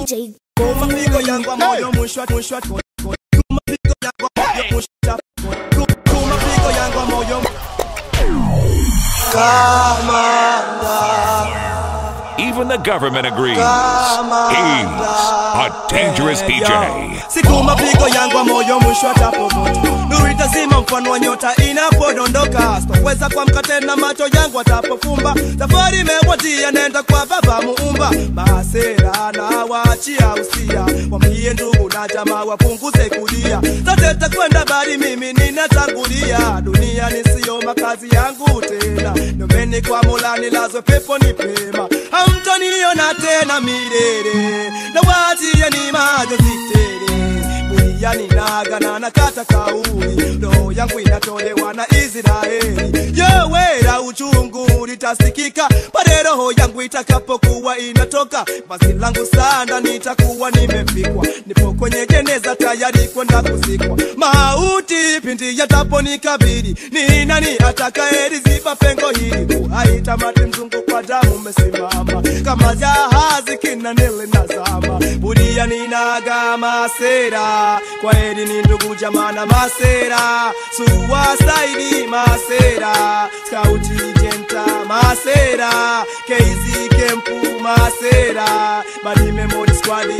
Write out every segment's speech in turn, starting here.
DJ mapigo yangu ya moyo mwisho mwisho mapigo yangu ya moyo mwisho mapigo yangu ya moyo Even the government agrees. He's a dangerous DJ. siku mapigo yangu ya moyo mwisho atapomoto nuru itazima mfano wa nyota inapodondoka sitoweza kuamka tena macho yangu atapofumba safari imekwatia nenda kwa baba muumba masera na waachia usia wambie ndugu na jamaa wapunguze kulia zote takwenda bali mimi ninatangulia dunia nisiyo makazi yangu tena nomeni kwa mola nilazwe pepo ni pema hamtaniona tena milele na waachia ni majozi tele buriani nagana na kata kauli roho yangu inatolewa na Israeli yowera uchungu litasikika pale roho yangu itakapokuwa inatoka basi langu sanda nitakuwa nimefikwa nipo kwenye jeneza tayari kwenda kuzikwa mauti pindi yataponikabili ni nani atakayeziba pengo hili uhaitamati mzungu kwa damu umesimama kama jahazi kinanele nazama buriani naga masera kwa heri ni ndugu jamana masera suwasaidi masera skauti jenta masera keizi kempu masera badi memori squadi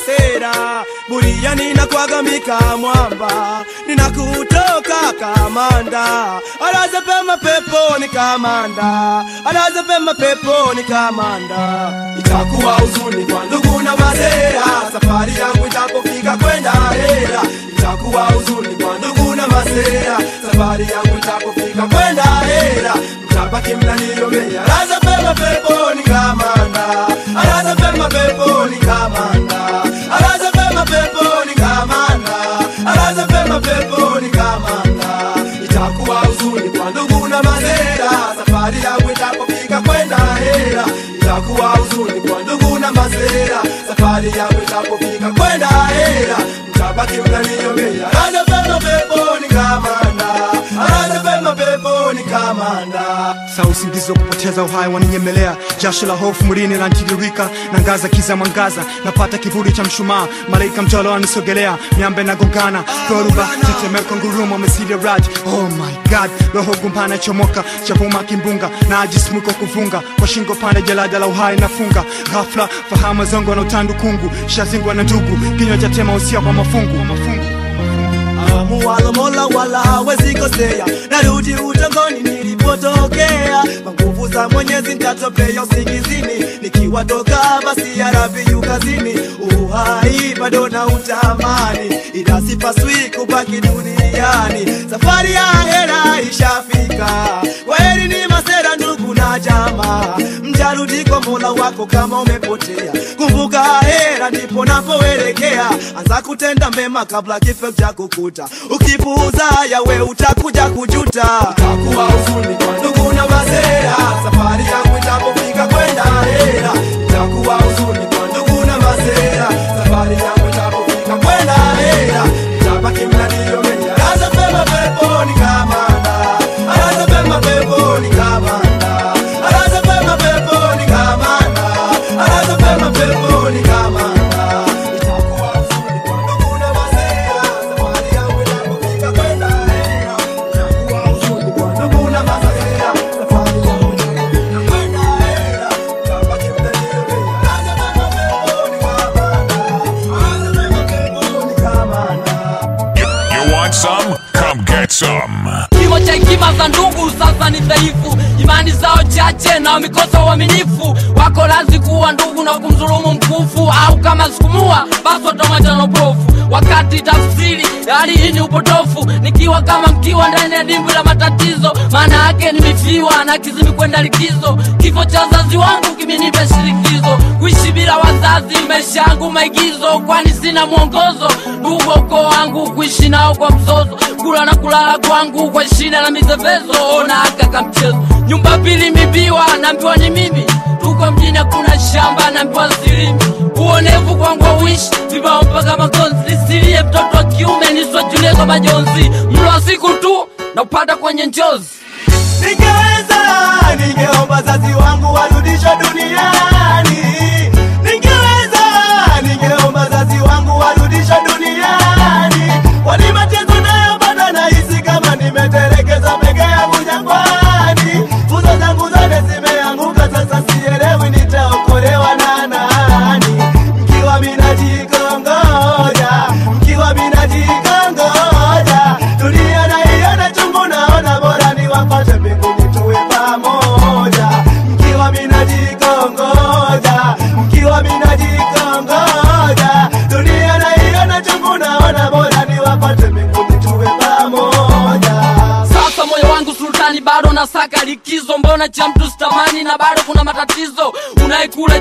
masera buriani nakwagamika mwamba ninakutoka kamanda alaza pema peponi kamanda alaza pema peponi kamanda itakuwa huzuni kwa ndugu na masera safari yangu itapofika kwenda hera itakuwa huzuni kwa ndugu na masera safari yangu itapofika kwenda hera mtabaki mnaniomea alaza pema peponi kamanda alaza pema peponi kamanda alaza pema peponi kamanda alaza pema peponi kamanda itakuwa huzuni kwa ndugu na masera safari yangu itapofika kwenda hera itakuwa huzuni kwa ndugu na masera safari yangu itapofika kwenda hera mtabaki mnaniomea alaza pema peponi kamanda alaza pema peponi kamanda saa usingizi wa kupoteza uhai waninyemelea jasho la hofu mwilini lantiririka na ngaza kiza mwangaza napata kivuli cha mshumaa malaika mjolo anisogelea miambe nagongana dhoruba tetemeko ngurumo mesili raj oh my god roho gumpana chomoka chavuma kimbunga na ajismuko kuvunga kwa shingo pande jalada la uhai nafunga ghafla fahamu zongo na utandu kungu shazingwa na ndugu kinywa cha tema usia kwa mafungu mafungu muwalo mola wala hawezi kosea narudi utongoni nilipotokea kwa nguvu za mwenyezi ntatopea usingizini nikiwatoka basi yarabiyu kazini uhai bado na utamani ila sipaswi kubaki duniani safari ya hera ishafika kwaheri ni masera ndugu na jamaa mjarudi kwa mola wako kama umepotea kumbuka hera ndipo napoelekea anza kutenda mema kabla kifo cha kukuta ukipuuza yawe utakuja kujuta utakuwa huzuni kwa ndugu na masera safari yangu itapofika kwenda hera itakuwa huzuni kwa ndugu na masera safari yangu itapofika kwenda hera itabaki mnaniomenya alaza pema peponi kamanda alaza pema peponi kamanda alaza pema peponi kamanda alaza pema peponi kamanda itakuwa huzuni kwa ndugu na masera safari yangu itapofika kwenda hera itakuwa huzuni kwa ndugu na masera safari yangu itapofika kwenda hera itabaki mnaniomenya alaza pema peponi kamanda alaza pema peponi kamanda You want some? Come get some. kimo cha hekima za ndugu sasa ni dhaifu imani zao chache na wamekosa uaminifu wako lazi kuwa ndugu na kumdhulumu mkufu au kama sikumua basi watamwacha na upofu wakati tafsiri ya hali hii ni upotofu nikiwa kama mkiwa ndani ya dimbwi la matatizo maana yake nimefiwa na kizimi kwenda likizo kifo cha wazazi wangu kimenipa shirikizo kuishi bila wazazi maisha yangu maigizo kwani sina mwongozo ndugu wa ukoo wangu kuishi nao kwa mzozo kula na kulala kwangu kwa shida na mizevezo ona akaka mchezo nyumba pili mibiwa naambiwa ni mimi tuko mjini hakuna shamba naambiwa silimi uonevu kwangu wawishi vibao mpaka makonzi nisilie mtoto wa kiume niswajulie kwa majonzi mlo wa siku tu na upata kwenye njozi Ningeweza, ningeomba wazazi wangu warudishwe duniani. Ningeweza,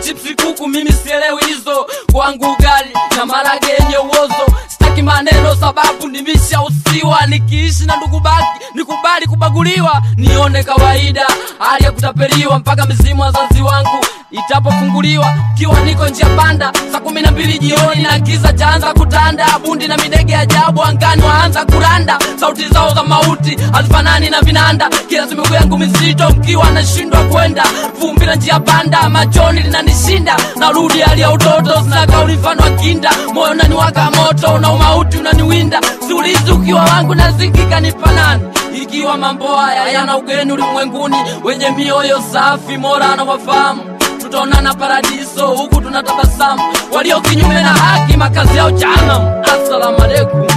chipsi kuku mimi sielewi hizo kwangu ugali na marage yenye uozo sitaki maneno sababu nimeshausiwa nikiishi na ndugu baki nikubali kubaguliwa nione kawaida hali ya kutapeliwa mpaka mizimu wazazi wangu itapofunguliwa kiwa niko njia panda saa kumi na mbili jioni na giza chaanza kutanda bundi na midege ajabu angani waanza kuranda sauti zao za mauti hazifanani na vinanda kila miguu yangu mizito mkiwa nashindwa kwenda vumbi na njia panda machoni linanishinda narudi hali ya utoto sinaga ulifano wa kinda moyo unaniwaka moto na umauti unaniwinda siulizi ukiwa wangu nazikika nipanani ikiwa mambo haya yana ugeni ulimwenguni wenye mioyo safi mora na wafahamu tutaonana paradiso huku tunatabasamu walio kinyume na haki makazi yao janam assalamu alaikum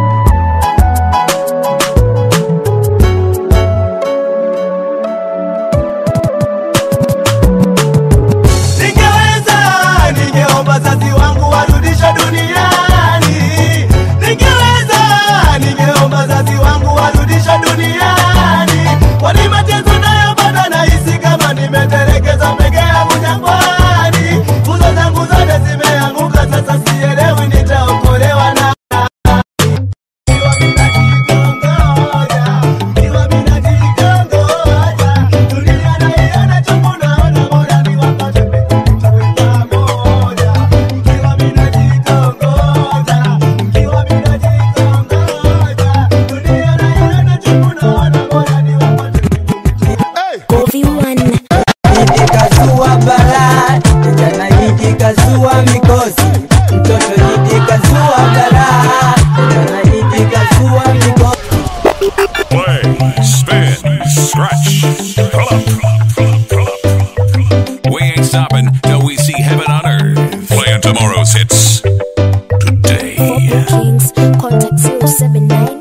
Ningeweza, ningeomba wazazi wangu warudishwe duniani. Ningeweza, ningeomba wazazi wangu warudishwe duniani. Kwani mateso nayopata nahisi kama nimetelekezwa peke yangu jangwani. Nguzo zangu zote zimeanguka, sasa sielewi nitaokolewa na Ikiwa mina kikongoja, ikiwa mina kikongoja, dunia naiona chungu naona bora niwapate tuwe pamoja. Ikiwa mina kikongoja, ikiwa mina kikongoja, dunia naiona chungu naona bora niwapate Kofi One. Hidi kazua balaa, kijana hidi kazua mikosi, mtoto hidi kazua balaa, kijana hidi kazua mikosi. Play, spin, scratch, pull up, pull up, pull up. We ain't stopping till we see heaven on earth. Playing tomorrow's hits For today. bookings, contact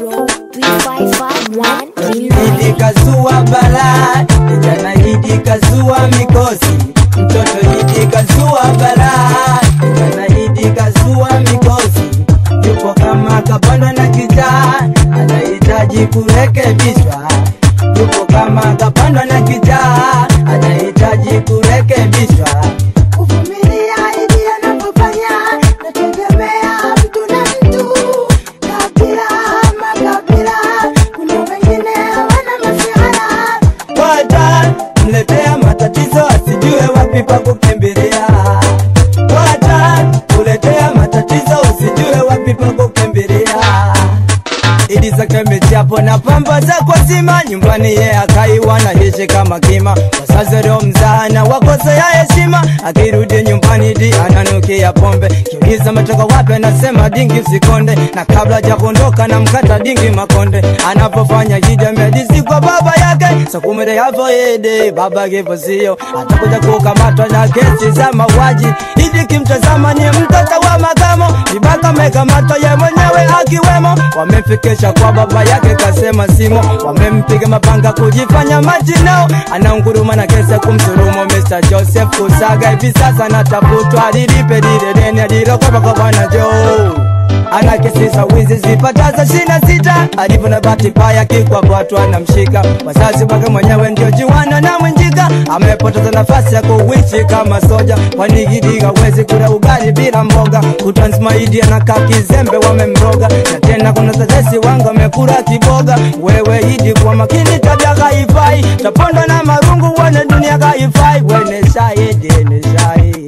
0790-355-139. Hidi kazua balaa, kijana hidi kazua mikosi, mtoto hidi kazua balaa, kijana hidi kazua mikosi. Yupo kama kapandwa na kijaa, anahitaji kurekebishwa. Yupo kama kapandwa na kijaa, anahitaji kurekebishwa. kuvumilia ili anapofanya nategemea mtu na mtu kabila makabila kuna wengine wana masihara Wata mletea matatizo asijue wapi pa kukimbilia. Wata kuletea matatizo usijue wapi pa kukimbilia. Idi zake michapo na pamba za kwa zima nyumbani ye akaiwa na hishi kama kima wasazi leo mzana wakosea heshima akirudi nyumbani di ananukia pombe kiuliza metoka wapi anasema dingi usikonde na kabla ja kuondoka na mkata dingi makonde anapofanya hijamedisi kwa baba yake sakumere yavo ede baba kivo sio atakuja kukamatwa na kesi za mauaji idi kimtazama ni mtoto wa makamo vibaka mekamatwa ye mwenyewe akiwemo wamemfikisha kwa baba yake kasema simo wamempiga mapanga kujifanya majinao anaunguruma na kesa kumsurumu Mr. Joseph Kusaga hivi sasa natafutwa lilipe lile deni alilokopa kwa bwana Joe ana kesi za wizi zipataza shina sita alivyo na bahati mbaya kikwa watu anamshika wazazi wake mwenyewe ndio jiwana na mwenjika amepoteza nafasi ya kuishi kama soja kwani gidiga wezi kula ugali bila mboga utansmaidi anakaa kizembe wamemroga na tena kuna tetesi wangu amekula kiboga wewe idi kwa makini tabia kaifai taponda na marungu wane dunia kaifai wene shahidi ni shahidi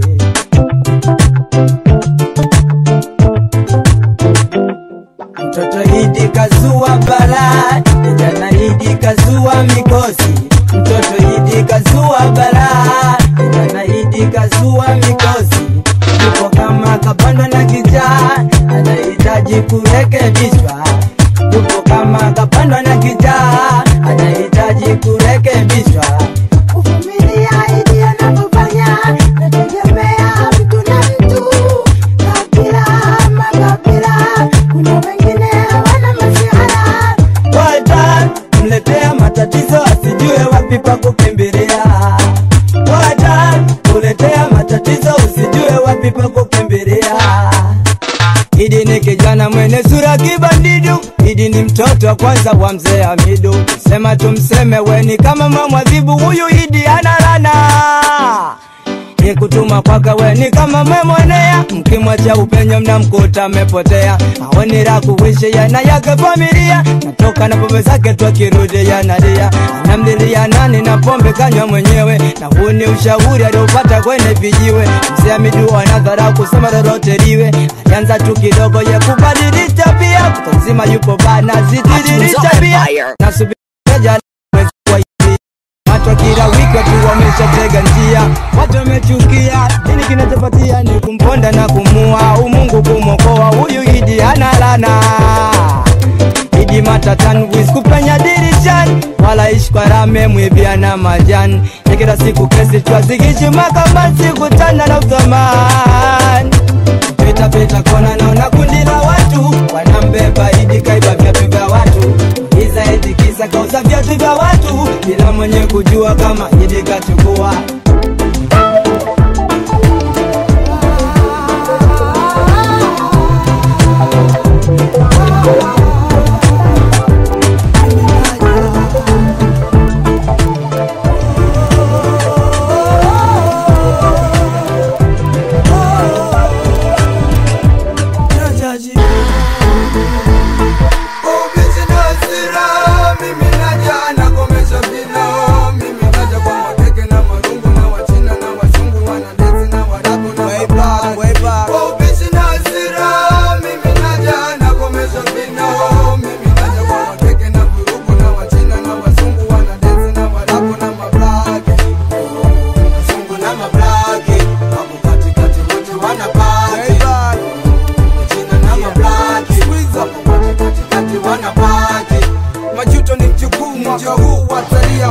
Mtoto hidi kazua balaa, kijana hidi kazua mikosi. Mtoto hidi kazua balaa, kijana hidi kazua mikosi. Yupo kama kapandwa na kijaa, anahitaji kurekebishwa. Yupo kama kapandwa na kijaa, anahitaji kurekebishwa. kuvumilia ili anapofanya nategemea mtu na mtu kabila makabila kuna wengine wana masihara Wata mletea matatizo asijue wapi pa kukimbilia. Wata kuletea matatizo usijue wapi pa kukimbilia. Idi ni kijana mwenye sura kibandidu, Idi ni mtoto wa kwanza wa mzee Hamidu. Sema tumseme weni kama mamwadhibu, huyu Idi ana rana. ni kutuma kwake we ni kama memwonea mkimwacha upenyo mnamkuta amepotea aoni la kuishi yana yake familia natoka na pombe zake twakirudi yanalia anamlilia nani na pombe kanywa mwenyewe na huu ni ushauri aliopata kwenye vijiwe mzee amidu anadharau kusema lolote liwe alianza tu kidogo ye kubadili tabia kutanzima yupo bana zitidili tabia nasubiria mwezi wa Injili. Watu kila wiki watu wameshatega njia, watu wamechukia. Nini kinachopatia ni kumponda na kumua, umungu kumwokoa huyu Idi hana lana. Idi matatani wiskupenya dirishani, wala ishi kwa rame mwibia na majani. Ya kila siku kesi twazikishima kama siku tana na uthamani pita pita kona naona kundi la watu wanambeba Idi kaiba viatu vya watu Iza eti kisa kauza viatu vya watu bila mwenye kujua kama Idi kachukua majuto ni mjukuu mwaka huu watalia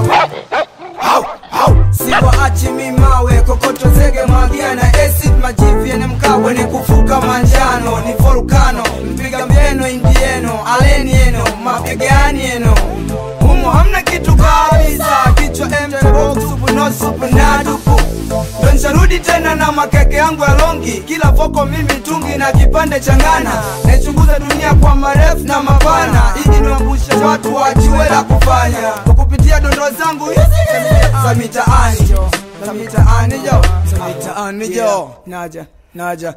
siwaachi mimawe kokoto zege mwagia na acid majivi yenye mkawe ni kufuka manjano ni volkano mpiga mbeno indieno aleni eno mapigani eno humo hamna kitu kabisa kichwa mtebox supu no supu na dupu ndo nsharudi tena na makeke yangu ya longi kila voko mimi tungi na kipande changana naichunguza dunia kwa marefu na mapana ili niwambushe watu wajiwe la kufanya kwa kupitia dondo zangu hizi za mitaani jo za mitaani jo za mitaani jo naja naja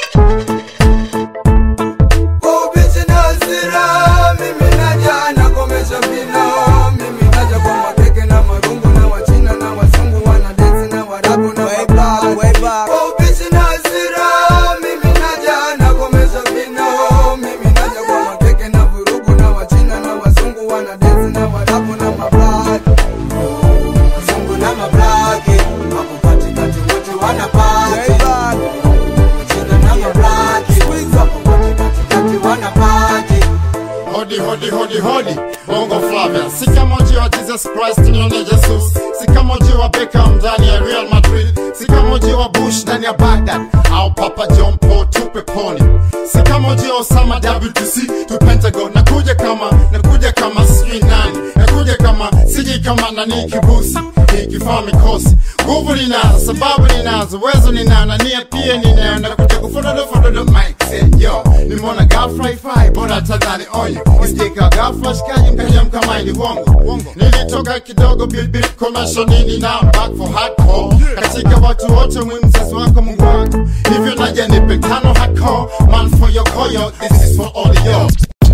Kwa ubishi na hasira, mimi naja nakomesha vino mimi naja kwa makeke na marungu na wachina na wazungu wanadensi na warabu na wablack. Kwa ubishi na hasira, mimi naja nakomesha vino mimi naja kwa makeke na vurugu na wachina na wazungu wanadensi na warabu na mablack wazungu na mablaki hapo katikati wote wanapati wachina na mablaki hapo katikati wanapati Hodi hodi hodi hodi Bongo Flavia Si kama ujio wa Jesus Christ nione Jesus Si kama ujio wa Beckham ndani ya Real Madrid Si kama ujio wa Bush ndani ya Baghdad Au Papa John Paul tupe poni Si kama ujio wa Osama WTC tu Pentagon Nakuja kama, nakuja kama sijui nani Nakuja kama, siji kama nani kibusi Nikifaa mikosi Nguvu ninazo, sababu ninazo, uwezo ninao na nia pia ninayo Nakuja kufododo fododo mic say yo Nimeona ghafla ifai, bora tadhani onyo Istika ghafla shikaji mkaja mkamaini wongo Nilitoka kidogo bilbil commercial nini na back for hardcore Katika watu wote mwi mzazi wako mungu wangu Hivyo naja nipe tano hardcore Man for your koyo, this is for all of you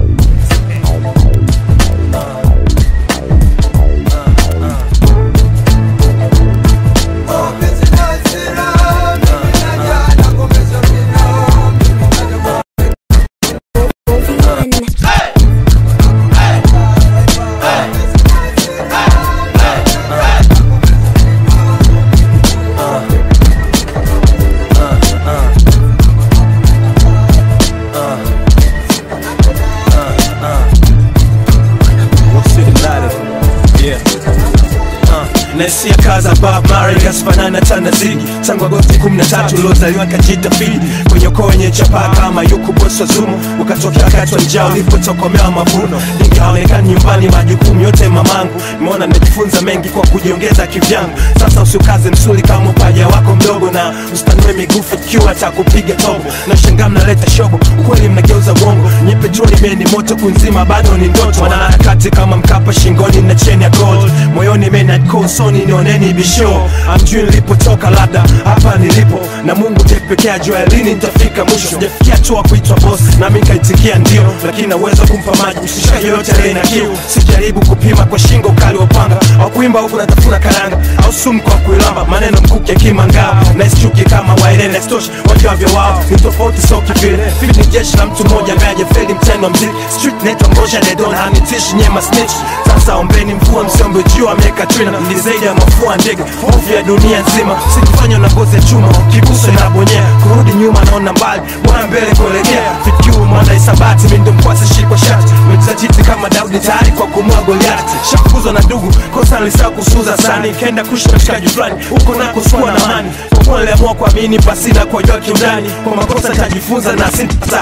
naisia kaza Bob Marley kasifanana tana zigi tangu Agosti 13 lozaliwa kajita fidi kwenye mnyoko wenye chapa kama yuku bosi wa zumu ukatokea wakati wa njaa ulipotokomea mavuno nikaonekana nyumbani majukumu yote mamangu nimeona nimejifunza mengi kwa kujiongeza kivyangu sasa usiukaze msuli kama upaja wako mdogo na usitanue migufu ikiwa takupiga tobo na shangaa mnaleta shobo ukweli mnageuza uongo nye petroli meni moto kunzima bado ni ndoto wanaharakati kama mkapa shingoni na cheni ya gold moyoni menakosoni nioneni bisho amjui nilipotoka labda hapa nilipo na mungu tepekee ajua lini nitafika mwisho sijafikia hatua kuitwa boss nami nikaitikia ndio lakini naweza kumpa maji mshikaji yoyote aliye na kiu sijaribu kupima kwa shingo ukali wa upanga au kuimba huku natafuna karanga au sumu kwa kuilamba maneno mkuki akimangao naischuki kama wairene stoshi wajuavyo wao ni tofauti so kivile fit ni jeshi la mtu mmoja ambaye ajafeli mtendo wa mziki street naitwa ngosha dedon hanitishi nyema snitch sasa ombeni mvua msiombe jua miaka trina ni zaidi ya mafua ndege hofu ya dunia nzima sikifanywa na ngozi ya chuma kiguso inabonyea kurudi nyuma naona mbali bwana mbele kuelekea fikiu mwana isabati mindo mkwasi shikwa shati metajiti kama daudi tayari kwa kumua goliati shafukuzwa na ndugu kosa nilisaa kusuza sani kenda kushi mshikaji fulani huko nako sikuwa na mani kwa kuwa niliamua kuamini pasina kuwajua kiundani kwa makosa tajifunza na sita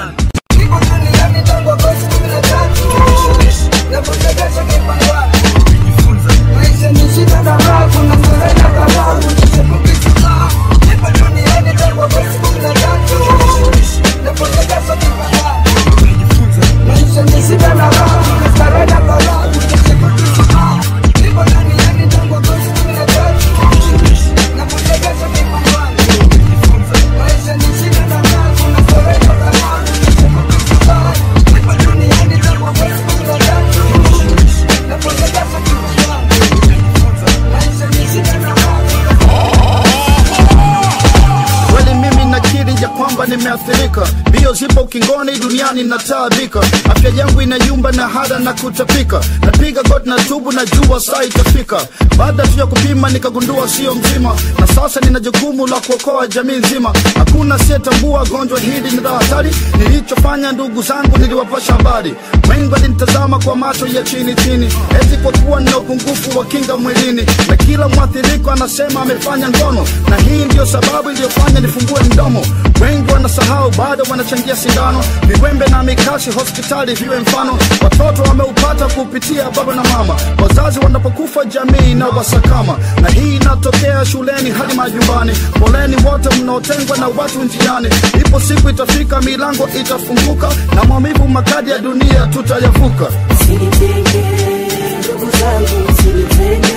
kweli mimi nakiri ya kwamba nimeathirika mbio zipo ukingoni duniani nataabika afya yangu inayumba na hada na kutapika napiga goti na tubu na jua saa itafika baada tu ya kupima nikagundua sio mzima na sasa nina jukumu la kuokoa jamii nzima hakuna asiyetambua gonjwa hili ni la hatari nilichofanya ndugu zangu niliwapasha habari wengi walinitazama kwa macho ya chini chini eti kwa kuwa nina upungufu wa kinga mwilini na kila mwathiriko anasema amefanya ngono na hii ndiyo sababu iliyofanya nifungue mdomo wengi wanasahau bado wanachangia sindano viwembe na mikasi hospitali viwe mfano watoto wameupata kupitia baba na mama wazazi wanapokufa jamii na wasakama na hii inatokea shuleni hadi majumbani poleni wote mnaotengwa na watu njiani ipo siku itafika milango itafunguka na maumivu makadi ya dunia tutayavuka Usinitenge, ndugu zangu, usinitenge.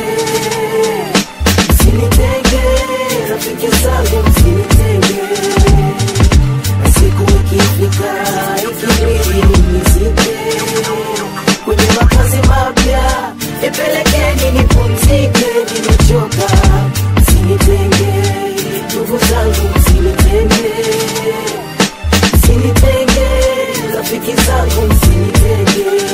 Usinitenge, rafiki zangu, usinitenge. Siku ikifika, ikibidi nizike. Kwenye makazi mapya, nipelekeni nipumzike, nimechoka. Usinitenge, ndugu zangu, usinitenge. Usinitenge, rafiki zangu, usinitenge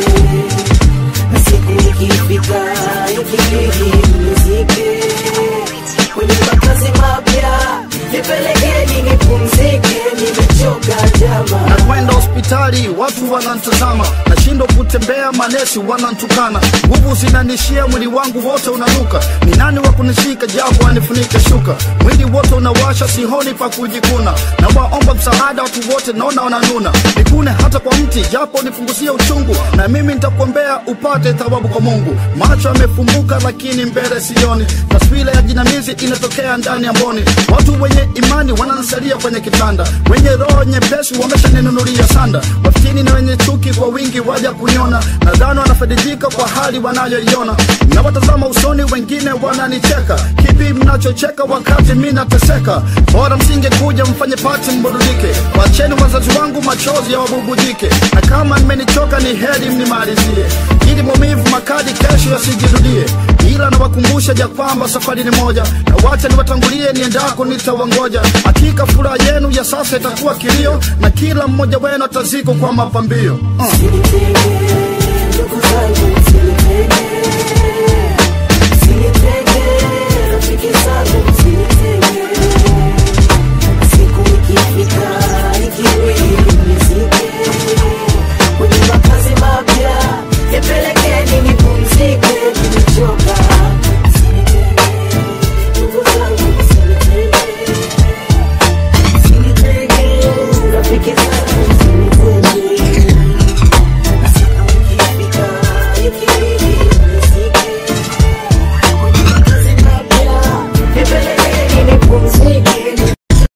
na siku ikifika ikibidi mnizike kwenye makazi mapya nipelekeni nipumzike nimechoka jama nakwenda hospitali watu wanantazama nashindwa kutembea manesi wanantukana nguvu zinanishia mwili wangu wote unanuka ni nani wa kunishika japo anifunike shuka mwili wote unawasha sihoni pa kujikuna na waomba msaada watu wote naona wananuna nikune hata kwa mti japo nipunguzie uchungu na mimi nitakuombea upate thawabu kwa mungu macho yamefumbuka lakini mbele sioni taswira ya jinamizi inatokea ndani ya mboni watu wenye imani wananisalia kwenye kitanda wenye roho nyepesi wameshaninunulia sanda wafitini na wenye chuki kwa wingi waja kuniona nadhani wanafaidika kwa hali wanayoiona na watazama usoni wengine wananicheka kipi mnachocheka wakati mi nateseka bora msingekuja mfanye pati mburudike wacheni wazazi wangu machozi ya wabubujike na kama nimenichoka ni heri mnimalizie ili maumivu makali kesho yasijirudie ila nawakumbusha ja kwamba safari ni moja na wacha niwatangulie niendako nitawangoja hakika furaha yenu ya sasa itakuwa kilio na kila mmoja wenu ataziko kwa mapambio uh. ndugu zangu usinitenge usinitenge rafiki zangu usinitenge siku ikifika ikibidi mnizike kwenye makazi mapya nipelekeni nipumzike nimechoka Usinitenge, ndugu zangu usinitenge usinitenge rafiki zangu msinitenge na siku ikifika ikibidi mnizike kwenye makazi mapya nipelekeni nipumzike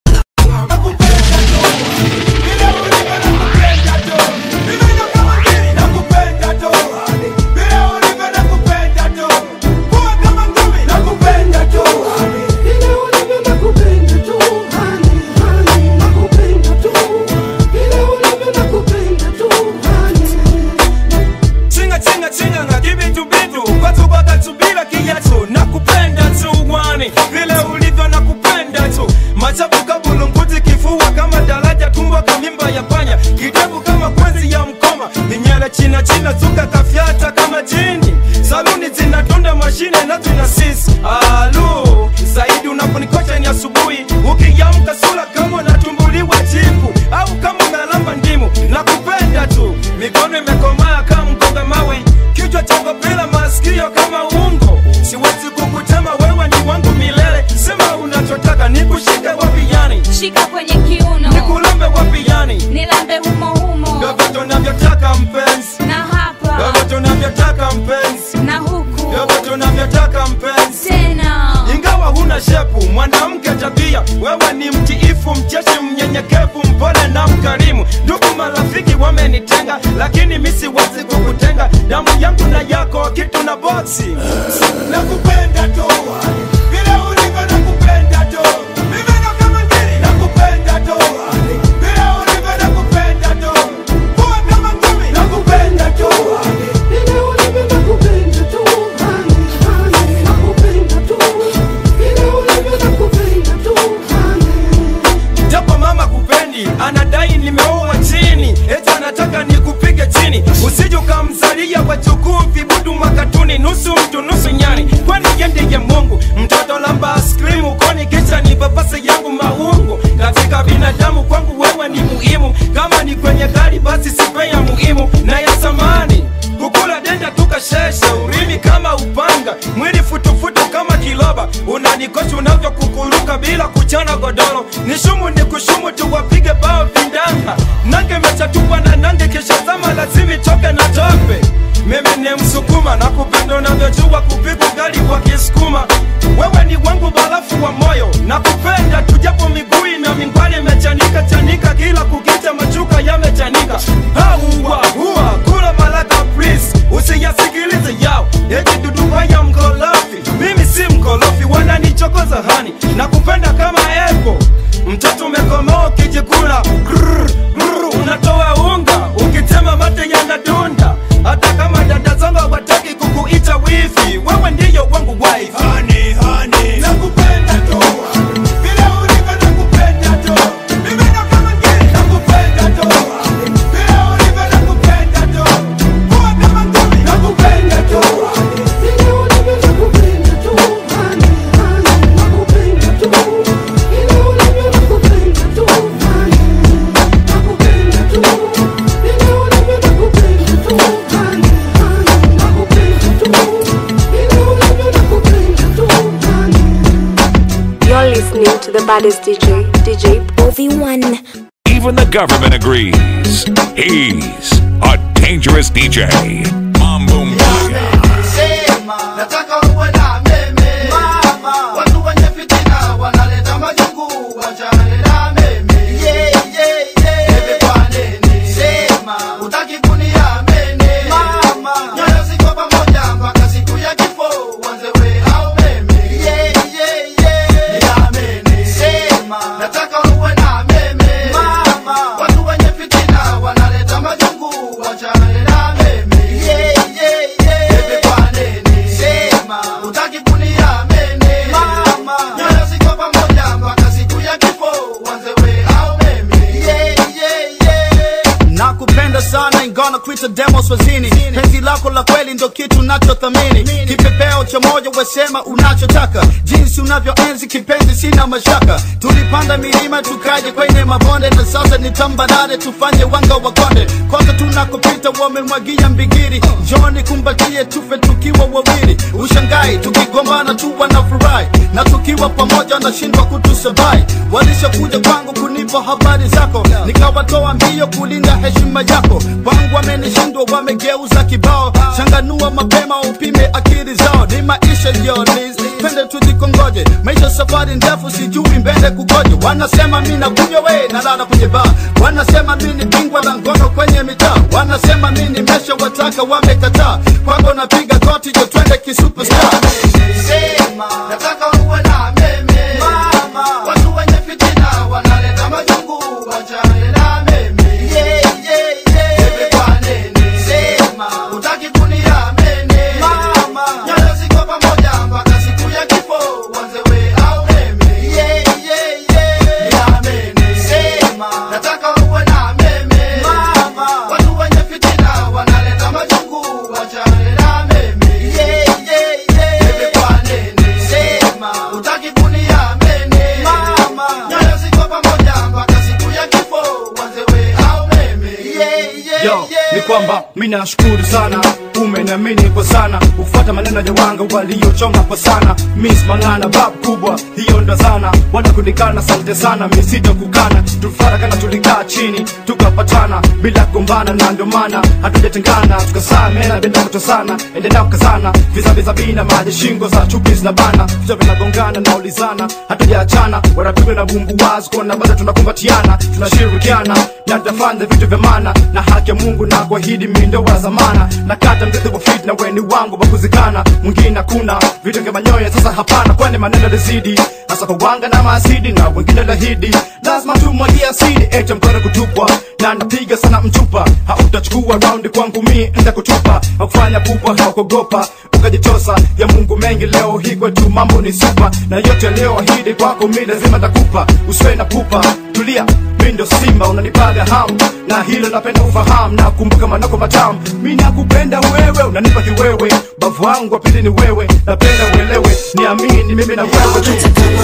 Chinga chinga chinga nga kibitu bitu Watu wakatubila kiatu Nakupenda tu wani Vile ulivyo nakupenda tu Machafu kabulunguti kifua kama daraja Tumbo kamimba ya panya Kidevu kama kwenzi ya mkoma Ninyele china china zuka kafyata kama jini Saluni zinatunda mashine na tuna sisi Alu Zaidi unaponikosha ni asubuhi Ukiamka sura kama unatumbuliwa jipu Au kama umelamba ndimu Nakupenda tu Mikono imekomaa kama mkonga mawe Kichwa chako bila masikio kama ungo Siwezi kukutema wewe ni wangu milele Sema unachotaka nikushike wapi yani shika kwenye kiuno Nikulambe wapi yani nilambe humo humo Vyovyote unavyotaka mpenzi na hapa Vyovyote unavyotaka mpenzi na huku Vyovyote unavyotaka mpenzi tena ingawa huna shepu mwanamke tabia wewe ni mtiifu mcheshi mnyenyekevu mpole na mkarimu ndugu marafiki wamenitenga lakini mi siwezi kukutenga damu yangu na yako kitu na boksi nakupenda tu vile ulivyo nakupenda tu Mimi ndo kama ngiri, nakupenda tu vile ulivyo nakupenda tu kuwa kama ngumi nakupenda tu vile ulivyo nakupenda tu japo mama kupendi anadai nimeoa chini eti anataka nikupige chini usije ukamzalia wajukuu vibudu makatuni nusu mtu nusu nyani kwani yendeye mungu mtoto lamba askrim ukoni kisha ni babase yangu maungu katika binadamu kwangu wewe ni muhimu kama ni kwenye gari basi sipe ya muhimu na ya samani kukula denda tukashesha urimi kama upanga mwili futufutu kama kiloba unanikosha unavyokukuruka bila kuchana godoro nishumu ni kushumu tuwapige bao vindanga nange mechatupwa na nange kisha zama lazimi toke na tope mimi ni msukuma na kupenda unavyojua kupiga gari kwa kisukuma wewe ni wangu barafu wa moyo na kupenda tujapo miguu na mingwali imechanika chanika kila kukicha machuka yamechanika hauwa huwa kula malaka please usiyasikilize yao eti duduba ya mkolofi mimi si mkolofi wananichokoza hani na kupenda kama epo mtoto umekomoa ukijikula Grrr, grrr, unatoa unga ukitema mate yanadunda hata kama dada zangu hawataki kukuita wifi wewe ndiyo wangu wife honey, honey. nakupenda tu vile ulivyo nakupenda tu mimi ndo kama ngiri nakupenda tu vile ulivyo nakupenda tu kuwa kama ngumi nakupenda tu vile ulivyo nakupenda tu honey, honey, nakupenda tu vile ulivyo nakupenda tu honey, nakupenda tu vile ulivyo nakupenda tu honey, honey, nakupenda tu vile ulivyo nakupenda tu honey You're listening to the baddest DJ, DJ Ovi1. Even the government agrees. He's a dangerous DJ. Mambo Maya. nataka uwe na meme mama watu wenye fitina wanaleta majungu wachane na meme yeah, yeah, yeah. Bebe kwa nini sema utaki kuniamini mama nyoyo ziko pamoja mpaka siku ya kifo wanze we au meme yeah, yeah, yeah. niamini sema nataka uwe na meme mama watu wenye fitina wanaleta majungu wachane na meme yeah, yeah, yeah. Bebe kwa nini sema utaki kuniamini mama nyoyo ziko pamoja mpaka siku ya kifo wanze we au meme yeah, yeah, yeah. nakupenda sana ingana kuita demo swazini penzi lako la kweli ndo kitu nachothamini kipepeo cha moja wesema unachotaka jinsi unavyoenzi kipenzi sina mashaka tulipanda milima tukaje kwenye mabonde na sasa ni tambarare tufanye wanga wa konde kwanza tunakopita wamemwagia mbigiri joni kumbatie tufe tukiwa wawili ushangai tukigombana tu wanafurahi na tukiwa pamoja wanashindwa kutusabai walishakuja kwangu kunipa kwa habari zako nikawatoa mbio kulinda heshima yako kwangu wamenishindwa wamegeuza kibao changanua mapema upime akili zao ni maisha yolis twende tujikongoje maisha safari ndefu sijui mbele kugoje wanasema mi nakunywa we nalala kwenye baa wanasema mi ni bingwa la ngono kwenye mitaa wanasema mi ni mesha wataka wamekataa kwako napiga goti jo twende kisuperstar sema nataka uwe na meme mama watu wenye fitina wanaleta majungu wachane na meme yeah, yeah, yeah. Bebe kwa nene sema utaki kuniamene mama nyoyo ziko pamoja mpaka siku ya kifo wanzewe au meme yeah, yeah, yeah. niamene sema nataka uwe na meme mama watu wenye fitina wanaleta majungu wachane na meme yeah, yeah, yeah. Bebe kwa nene sema utaki kuniamene mama nyoyo ziko pamoja mpaka siku ya kifo wanzewe au meme yeah, yeah, yo ni kwamba mi nashukuru sana umeniamini kwa sana ufuata maneno ya wanga waliochonga kwa sana mis mangana bab kubwa hiyo ndo zana wanakunikana sante sana misito kukana tufarakana tulikaa chini tukapatana bila kugombana na ndio maana hatujatengana tukasamena bila kutosana endelea kukazana vizaviza bina maji shingo za chupi zinabana vichwa vinagongana na ulizana hatujaachana wanapigwa na bumbu wazi kuona bado tunakumbatiana tunashirikiana na tutafanya vitu vya maana na haki ya mungu na kuahidi mindo wa zamana na kata mrithi wa fit na weni wangu wa kuzikana mwingine hakuna vitu vya manyoya sasa hapana kwani maneno lizidi hasa kwa wanga na maasidi na wengine lahidi lazima tumwagia asidi echa mkono kutupwa na napiga sana mchupa hautachukua raundi kwangu mi nda kutupa hakufanya pupa haukogopa ukajitosa ya mungu mengi leo hii kwetu mambo ni supa na yote leo ahidi kwako mi lazima takupa usiwe na pupa tulia mi ndo simba unanipaga hamu na hilo napenda ufahamu na kumbuka manako matamu mi nakupenda wewe unanipa kiwewe bavu wangu wa pili ni wewe napenda uelewe niamini mimi na wewe tu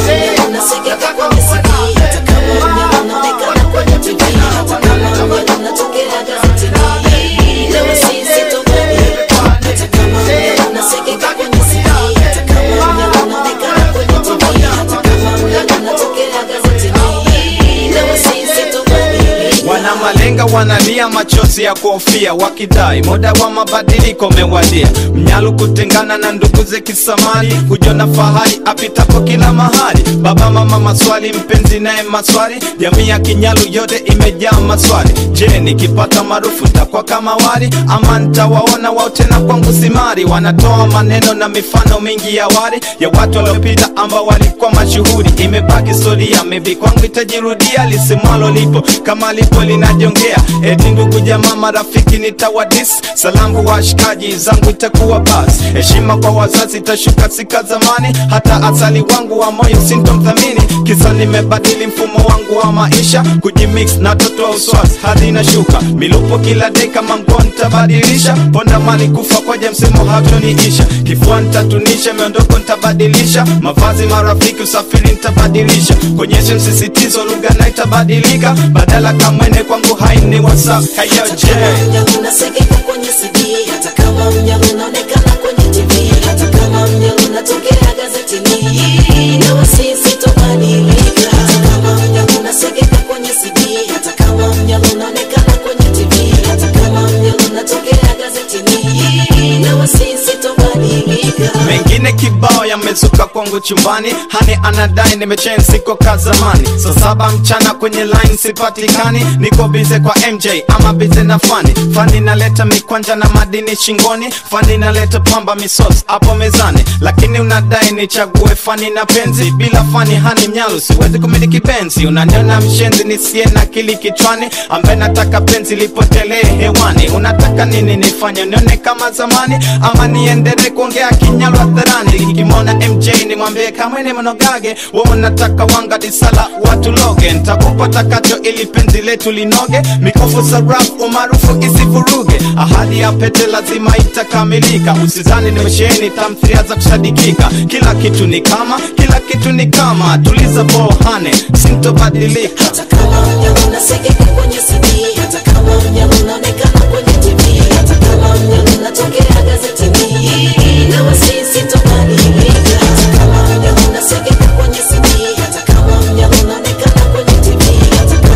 wana malenga wanalia machozi ya kuhofia wakidai muda wa mabadiliko umewadia mnyalu kutengana na ndugu ze kisamani kujona fahari apitapo kila mahali baba mama maswali mpenzi naye maswali jamii ya kinyalu yote imejaa maswali je nikipata maarufu takwa kama wali ama ntawaona wao tena kwangu simari wanatoa maneno na mifano mingi ya wali ya watu waliopita ambao walikuwa mashuhuri imebaki historia mebi kwangu itajirudia lisimwalo lipo kama lipo linajongea eti ndugu jamaa marafiki nitawadis salamu washikaji zangu itakuwa bas heshima kwa wazazi itashuka sika zamani hata asali wangu wa moyo sintomthamini kisa nimebadili mfumo wangu wa maisha kujimix na toto wa uswasi hadi inashuka milupo kila deka manguo nitabadilisha ponda mali kufa kwaja msemo hatoniisha kifua nitatunisha miondoko nitabadilisha mavazi marafiki usafiri nitabadilisha konyeshe msisitizo lugha na itabadilika badala kamwene kwangu haini whatsapp hayoje unasekeka kwenye CD hata kama mnyama unaonekana kwenye TV hata kama mnyama unatokea gazetini na sisi tobadilika hata kama mnyama unasekeka kwenye CD hata kama mnyama unaonekana kwenye TV hata kama mnyama unatokea gazetini na sisi tobadilika mengine kibao yamezuka kwangu chumbani hani anadai nimechen siko ka zamani saa saba mchana kwenye line sipatikani niko bize kwa mj ama bize na fani fani naleta mikwanja na madini shingoni fani naleta pamba misos hapo mezani lakini unadai nichague fani na penzi bila fani hani mnyalu siwezi kumiliki penzi unaniona mshenzi nisiye na kili kichwani ambaye nataka penzi lipotelee hewani unataka nini nifanye nione kama zamani ama niendelee kuongea kinyalu hadharani nikimwona mj nimwambie kamwene mnogage we unataka wanga disala watu loge ntakupa takacho ili penzi letu linoge mikofu sarafu umaarufu isivuruge ahadi ya pete lazima itakamilika usizani nimesheheni tamthiria za kusadikika kila kitu ni kama kila kitu ni kama tuliza bohane sintobadilika hata kama mnyama unasekeka kwenye CD hata kama mnyama unaonekana kwenye TV hata kama mnyama unatokea gazetini na sisi tobadilika hata kama mnyama unasekeka kwenye CD hata kama mnyama unaonekana kwenye TV hata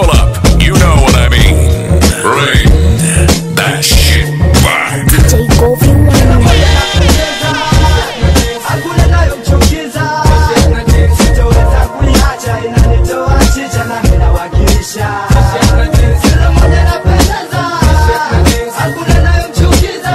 Pull up. You know what I mean. Bring that shit back. DJ Govi hakuna nayomchukiza sitoweza kuiacha inanitoa chicha na minawakilisha kila mmoja napendeza hakuna nayomchukiza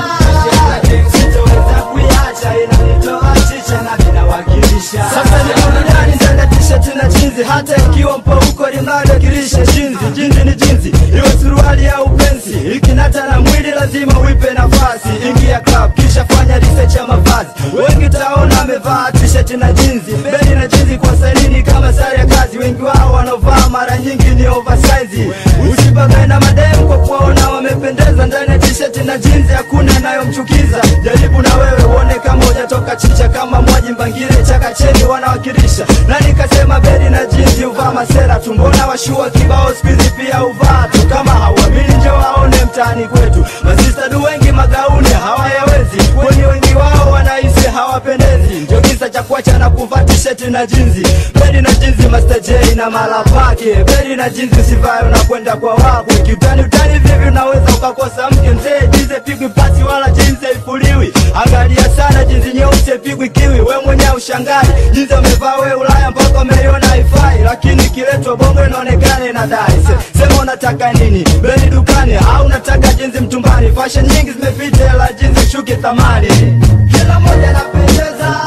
sitoweza kuiacha inanitoa chicha na minawakilisha sasa ni burudani ndani ya t-shirt na jinzi hata ikiwa mpo huko linalokilisha jinzi jinzi ni jinzi iwe suruali au pensi ikinata na mwili lazima uipe nafasi ingia club kisha fanya research ya mavazi wengi taona amevaa t-shirt na jinzi beli na jinzi kwa salini kama sare ya kazi wengi wao wanaovaa mara nyingi ni oversize usibagae na mademu kwa kuwaona wamependeza ndani ya t-shirt na jinzi hakuna inayomchukiza jaribu na wewe uone kama hujatoka chicha kama mwaji mbangire chakacheni wanawakilisha na nikasema beli na jinzi uvaa masera tumbona washua kibao skuizi pia uvaa tu kama hauamini njo waone mtaani kwetu masistadu wengi magauni hawayawezi kwani wengi wao wanahisi hawapendezi ndio kisa cha kuacha na kuvaa tisheti na jinzi beli na jinzi Master J na mala pake beli na jinzi usivae unakwenda kwa wakwe kiutani utani vivi unaweza ukakosa mke mzee jinzi pigwi pasi wala jinzi haifuliwi angalia sana jinzi nyeusi pigwi kiwi we mwenyewe ushangai jinzi amevaa we ulaya mpaka umeiona haifai lakini kiletwa bongo inaonekana inadai Se, sema unataka nini beli dukani au unataka jinzi mtumbani fashion nyingi zimepita la jinzi shuke thamani kila moja napendeza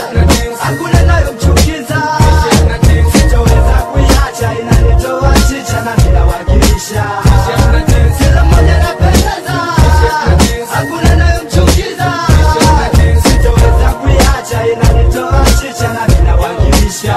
hakuna nayomchukiza sitoweza kuiacha inanitoa chicha na ninawakilisha kila moja napendeza hakuna nayomchukiza sitoweza kuiacha inanitoa chicha na ninawakilisha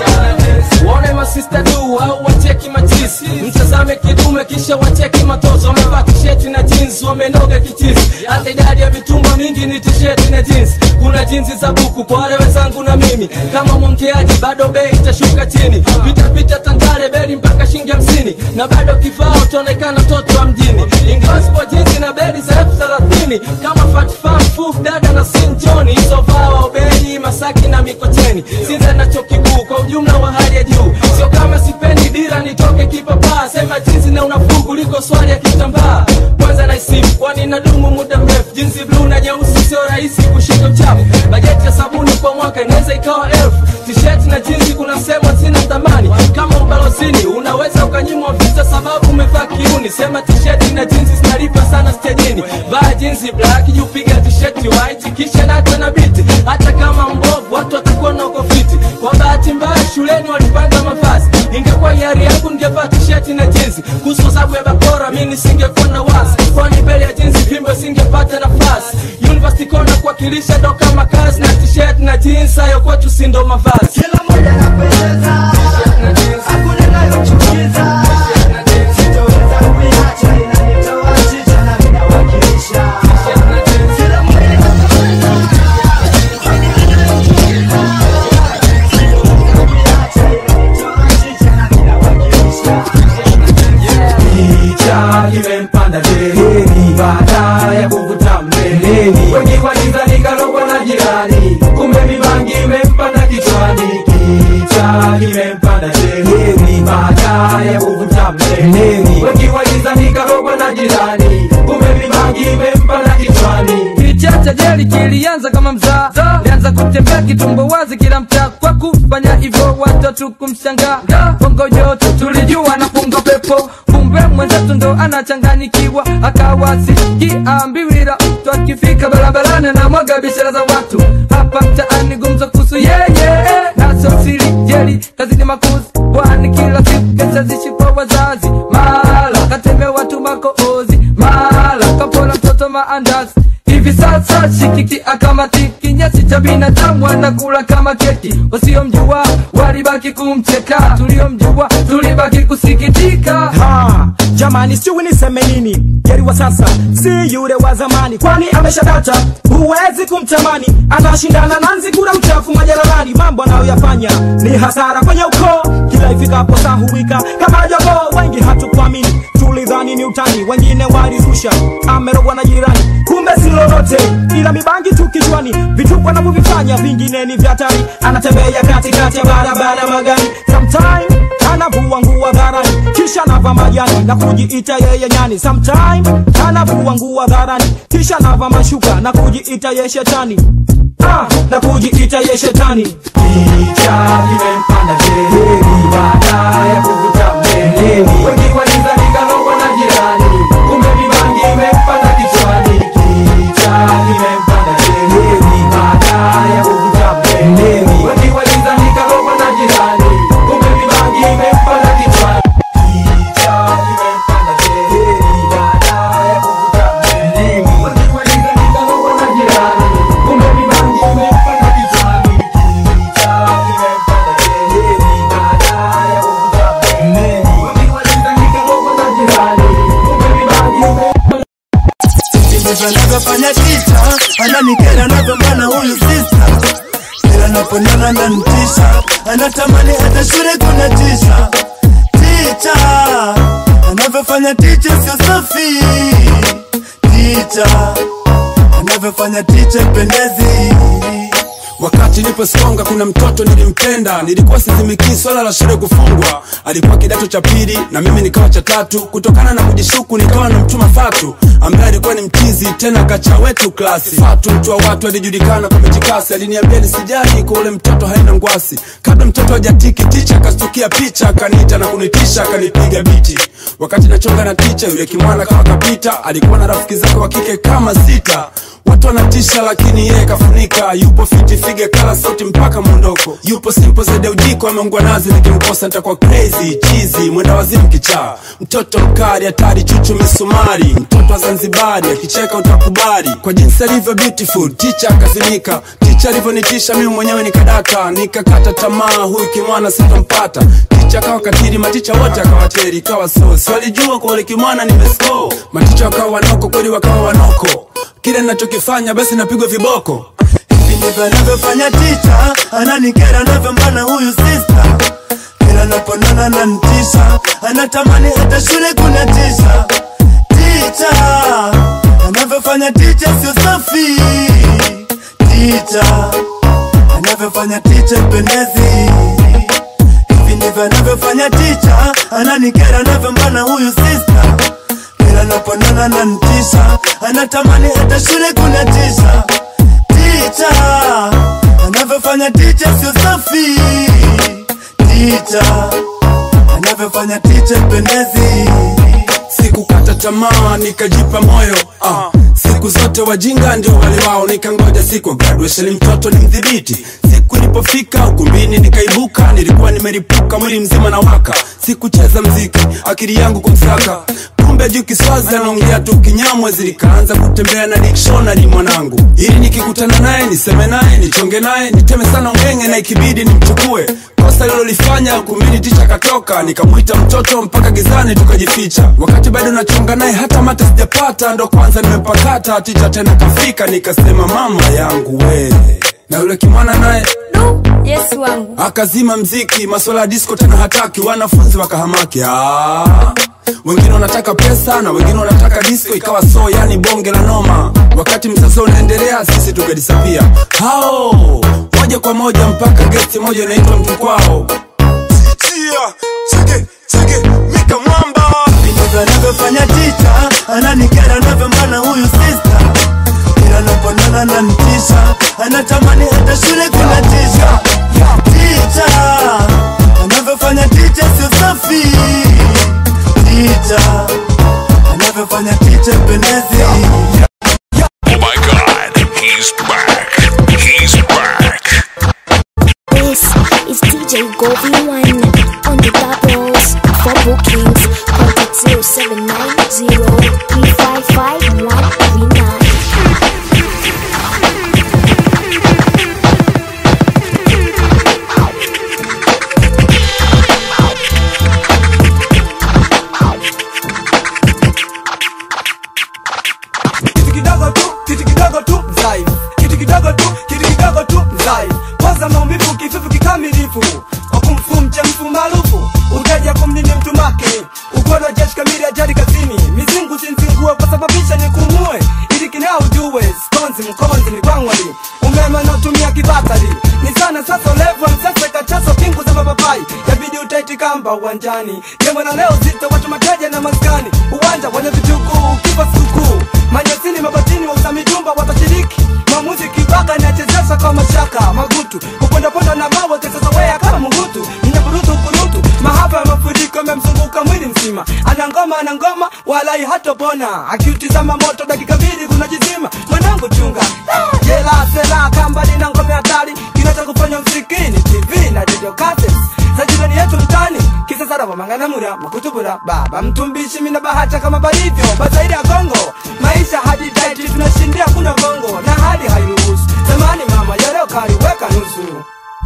waone masista du au wacheki machisi mtazame kidume kisha wacheki matozo wamevaa tisheti na jeans wamenoga kichisi hata idadi ya mitumba mingi ni tisheti na jeans kuna jinsi za buku kwa wale wenzangu na mimi kama mwongeaji bado bei itashuka chini pita pita tandale beli mpaka shilingi hamsini na bado kifaa utaonekana mtoto wa mjini ingawa sipo jinsi na beli za elfu thelathini kama fatfam fuf dada na sinjoni isovaa waubeli masaki na mikocheni sinza na chuo kikuu kwa ujumla wa hali ya juu sio kama sipendi dira nitoke kipapaa sema jinsi na unafuu kuliko swali ya kitambaa kwanza na isimu kwani nadumu muda mrefu jinsi bluu na nyeusi sio rahisi kushika uchafu bajeti ya sabuni kwa mwaka inaweza ikawa elfu tisheti na jinsi kuna sehemu zina thamani kama ubalozini unaweza ukanyimwa visa sababu umevaa kiuni sema tisheti na jinsi zinalipa sana stejini vaa jinsi black jupiga tisheti white kisha nata na biti hata kama mbovu watu watakuwa na uko fiti kwa bahati mbaya shuleni walipanga mavazi ingekuwa hiari yangu ningevaa tisheti na jinsi kuhusu sababu ya bakora mi nisingekuwa na wasi kwani mbele ya jinsi vimbo singepata nafasi university kona kuwakilisha ndo kama kazi na tisheti na jinsi hayo kwetu si ndo mavazi kila moja napendeza hakuna nayomchukiza sitoweza kuiacha inanitoa chicha na ninawakilisha kila moja napendeza Kicha kimempanda dereni baada ya kuvuta mbeleni, wengi walidhani karogwa na jirani, kumbe mibangi imempanda kichwani. Kicha kimempanda dereni baada ya kuvuta mbeleni, wengi walidhani karogwa na jirani, kumbe mibangi imempanda kichwani. Kichacha jeli kilianza kama mzaa lianza kutembea kitumbo wazi kila mtaa kwa kufanya hivyo watoto kumshangaa bongo yote tulijua na punga pepo kumbe mwenzetu ndo anachanganyikiwa akawasikiambiwila mtu akifika barabarani na mwaga biashara za watu hapa mtaani gumzo kuhusu yeye naso siri jeli kazini makuzi kwani kila siku kesa zishipa wazazi mala kateme watu makoozi mala kapola mtoto maandazi hivi sasa shikiki akamatiki nyasi cha binadamu anakula kama keki wasiomjua walibaki kumcheka tuliomjua tulibaki kusikitika ha, jamani sijui niseme nini geri wa sasa si yule wa zamani kwani ameshadata huwezi kumtamani anashindana na nzigura mchafu majalalani mambo anayoyafanya ni hasara kwenye ukoo kila ifikapo saa huwika kama jogoo wengi hatukuamini tulidhani ni utani wengine walizusha amerogwa na jirani kumbe si lolote ila mibangi tu kichwani vituko anavyovifanya vingine ni vya hatari anatembea katikati ya barabara magari sometime anavua nguo dharani kisha kisha nava majani na kujiita yeye nyani sometime anavua nguo hadharani kisha nava mashuka na kujiita ye shetani ah, na kujiita ye shetani Kicha kimempanda sheheri baada ya kuvuta mbeleni wengi walidhani kalogwa na jirani kumbe mibangi imempanda kichwani Kicha kimempanda sheheri baada ya kuvuta mbeleni wengi walidhani kalogwa na jirani kumbe mibangi imempanda kichwani Kicha kimempanda sheheri baada ya kuvuta mbeleni wengi walidhani kalogwa na jirani kumbe mibangi imempanda kichwani Kicha kimempanda sheheri baada ya kuvuta mbeleni wengi walidhani kalogwa na jirani kumbe mibangi imempanda ndivyo anavyofanya tita ananikera anavyombana huyu sista kila naponana na ntisha anatamani hata shule kuna tisha ticha anavyofanya ticha sio safi ticha anavyofanya ticha pendezi wakati niposonga kuna mtoto nilimpenda nilikuwa sizimikii swala la shule kufungwa alikuwa kidato cha pili na mimi nikawa cha tatu kutokana na kujishuku nikawa na mtuma fatu ambaye alikuwa ni mchizi tena kacha wetu klasi fatu mtu wa watu alijulikana kwa mitikasi aliniambia nisijali kwa ule mtoto haina ngwasi kabla mtoto hajatiki ticha akastukia picha akaniita na kunitisha akanipiga biti wakati nachonga na ticha yule kimwana kama kapita alikuwa na rafiki zake wa kike kama sita watu wanatisha lakini yeye kafunika yupo fiti fige kala sauti mpaka mwondoko yupo simple zaidi ya ujiko ameungwa nazi nikimkosa nitakuwa crazy chizi mwenda wazimu kichaa mtoto mkali hatari chuchu misumari mtoto wa zanzibari akicheka utakubali kwa jinsi alivyo beautiful ticha akazimika ticha alivyonitisha mimi mwenyewe nikadaka nikakata tamaa huyu kimwana sitampata ticha akawa katiri maticha wote akawateri ikawa so si walijua kwa ule kimwana nimesko maticha wakawa wanoko kweli wakawa wanoko kile ninachokifanya basi napigwa viboko hivi ndivyo anavyofanya ticha ananikera anavyombana huyu sista kila naponana na ntisha anatamani hata shule kuna tisha ticha anavyofanya ticha sio safi ticha anavyofanya ticha pendezi hivi ndivyo anavyofanya ticha ananikera anavyombana huyu sista kila naponana na ntisha anatamani hata shule kuna tisha ticha anavyofanya ticha sio safi ticha anavyofanya ticha pendezi sikukata tamaa nikajipa moyo ah. siku zote wajinga ndio wale wao nikangoja siku ya graduation mtoto ni mdhibiti siku ilipofika ukumbini nikaibuka nilikuwa nimeripuka mwili mzima na waka sikucheza mziki akili yangu kumsaka kumbe juu kiswazi anaongea tu kinyamwe zilikaanza kutembea na dictionary mwanangu ili nikikutana naye niseme naye nichonge naye niteme sana ungenge na ikibidi nimchukue kosa lilolifanya kumini ticha katoka nikamwita mtoto mpaka gizani tukajificha wakati bado nachonga naye hata mata sijapata ndo kwanza nimepakata ticha tena kafika nikasema mama yangu we na yule kimwana naye yesu wangu akazima mziki maswala ya disco tena hataki wanafunzi wakahamaki ah. wengine wanataka pesa na wengine wanataka disco ikawa so yani bonge la noma wakati msasa unaendelea sisi tukadisapia hao moja kwa moja mpaka gesti moja inaitwa mtu kwao Chia, chege, chege, mika mwamba ndivyo anavyofanya ticha ananikera anavyombana huyu sista kila naponana na ntisha anatamani hata shule kuna tisha ticha anavyofanya ticha sio safi ticha anavyofanya ticha pendezi Oh my god, he's back. He's back. This is DJ Govi One on the doubles for bookings. Contact 0790 355 139. kitu kidogo tu kitu kidogo tu mzaifu kitu kidogo tu kitu kidogo tu mzaifu kwanza maumivu kifufu kikamilifu wakumfu mchemfu maarufu uteja kumnini mtu make ukono jeshi kamili ajali kazini mizingu sinzingue kwa sababisha nikumue ili kinao ujue skonzi mkonzi ni kwangwali umeme naotumia kibatari ni sana sasa ulevu msese kachaso pingu za mapapai yabidi utaiti kamba uwanjani demo bwana leo zito watu mateja na maskani uwanja wenye vitukuu kipa sikukuu manyasini mabatini wauza mijumba watashiriki maamuzi kibaka inachezesha kwa mashaka magutu kupondaponda na mawe kesasawea kama mungutu mnyaburutu kurutu mahaba ya mafuriko yamemzunguka mwili mzima ana ngoma ana ngoma walai hatopona akiutizama moto dakika mbili kunajizima mwanangu chunga Ah, jela sela kamba lina ngome hatari kinacha kufanya msikini tv na radio cassettes za jirani yetu mtani kisa sara wamanganamura makutubura baba mtumbishi mina bahata kama balivyo bazaidi ya kongo maisha hadi daiti tunashindia kunywa gongo na hali hairuhusu zamani mama yareo kaliweka nusu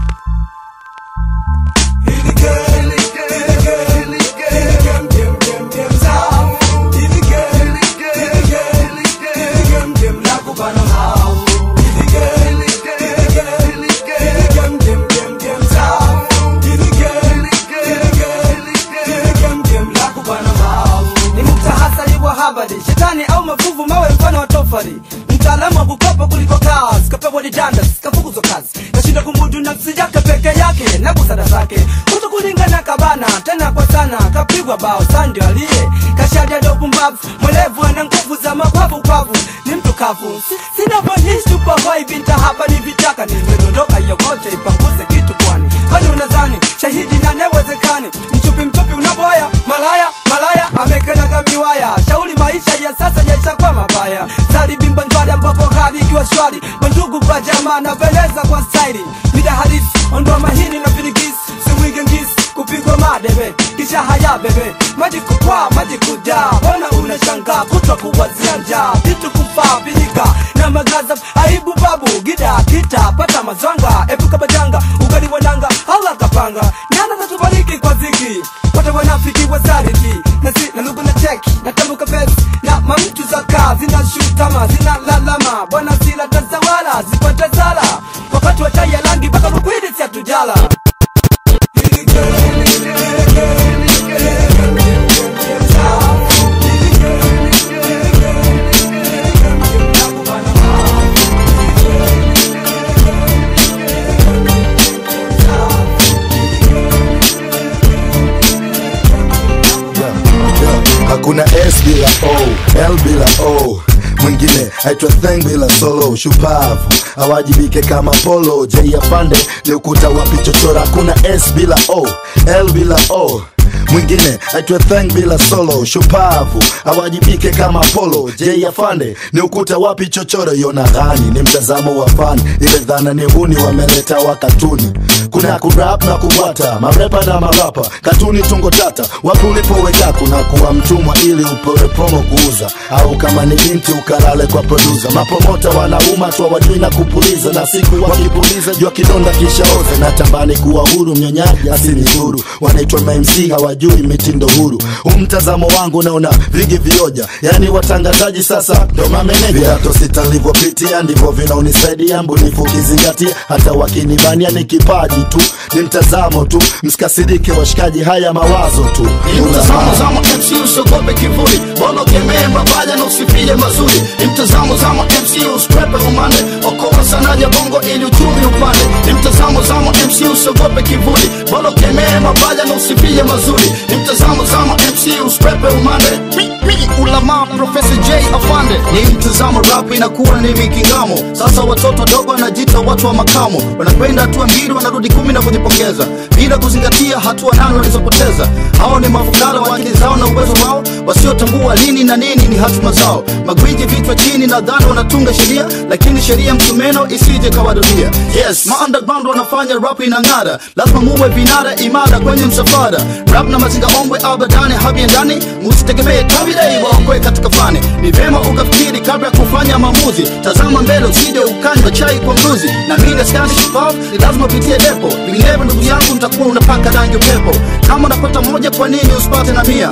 ni mtahasari wa habari shetani au mafuvu mawe mfano wa tofari mtaalamu wa kukopa kuliko kazi kapewa didandas kafukuzwa kazi kashinda kumudu nafsi yake peke yake na busara zake kuto kulingana kabana tena kwa sana kapigwa bao sandio aliye kashadia ndo pumbavu mwelevu ana nguvu za mapavu pavu ni mtu kavu Si- sina vanishtupahoai binta hapa ni vitaka nimedondoka yokote ipanguze kitu kwani kwani unazani shahidi na newezekani mchupi mchupi unaboya malaya malaya amekenaga miwaya shauri maisha ya sasa yaishakuwa mabaya zari bimba njwari ambapo hali ikiwa shwari mandugu kwa jamaa napendeza kwa staili mida halisi ondoa mahini na virigisi siwige ngisi kupigwa madebe kisha haya bebe maji kupaa maji kujaa mbona unashangaa kutwa kuwazia njaa vitu kufaa pilika na magaza aibu babu gida kita pata mazwanga epuka bajanga ugali wananga ala kapanga nyanda zatubariki kwa ziki wote wanafiki wazariti na si na lugu na cheki na tambuka pesi na mamtu za kaa zinashutama zinalalama bwana zila tazawala zipata zala wakati wa chai ya rangi mpaka lukwidi siatujala hakuna s bila o l bila o mwingine aitwa theng bila solo shupavu awajibike kama polo j afande ni ukuta wa pichochora hakuna s bila o l bila o mwingine aitwa theng bila solo shupavu awajibike kama polo j afande ni ukuta wapi chochoro yona ghani ni mtazamo wa fani ile dhana ni huni wameleta wa katuni kuna kurap na kubwata marepa na marapa katuni tungo tata wapi ulipoweka kuna kuwa mtumwa ili upewe promo kuuza au kama ni binti ukalale kwa produsa mapomota wanauma tu wajui na kupuliza na siku wakipuliza jua kidonda kishaoza na tambani kuwa huru mnyonyaji asini huru wanaitwa mamc hawajui mitindo huru umtazamo wangu naona vigi vioja yani watangazaji sasa ndo mameneja viato sitalivyopitia ndivyo vinaonisaidia mbunifu kizingatia hata wakinibania ni kipaji tu ni mtazamo tu msikasirike washikaji haya mawazo tu Ni mtazamo zama MC usiogope kivuli Bolo kemee mabaya na usifie mazuri Ni mtazamo zama MC usikwepe umande Okoa sana ya bongo ili uchumi upande Ni mtazamo zama MC usiogope kivuli Bolo kemee mabaya na usifie mazuri Ni mtazamo zama MC usikwepe umande Mi, mi, ulama Professor J afande Ni mtazamo rap inakuwa ni mikingamo Sasa watoto wadogo wanajiita watu wa makamo Wanakwenda hatua mbili wanarudi kumi na kujipongeza Bila kuzingatia hatua nane walizopoteza hao ni mafukara wa akili zao na uwezo wao wasiotambua lini na nini ni hatima zao magwiji vichwa chini na dhani wanatunga sheria lakini sheria msumeno isije kawarudia yes maunderground wanafanya rap inang'ara lazima muwe vinara imara kwenye msafara rap na mazinga ombwe abadani habiendani musitegemee kabilei waokoe katika fani ni vema ukafikiri kabla ya kufanya maamuzi tazama mbele usije ukanywa chai kwa mruzi na mine skani shupavu ni lazima upitie depo vinginevyo ndugu yangu mtakuwa unapaka rangi upepo kama unapata moja kwa nini usipate na mia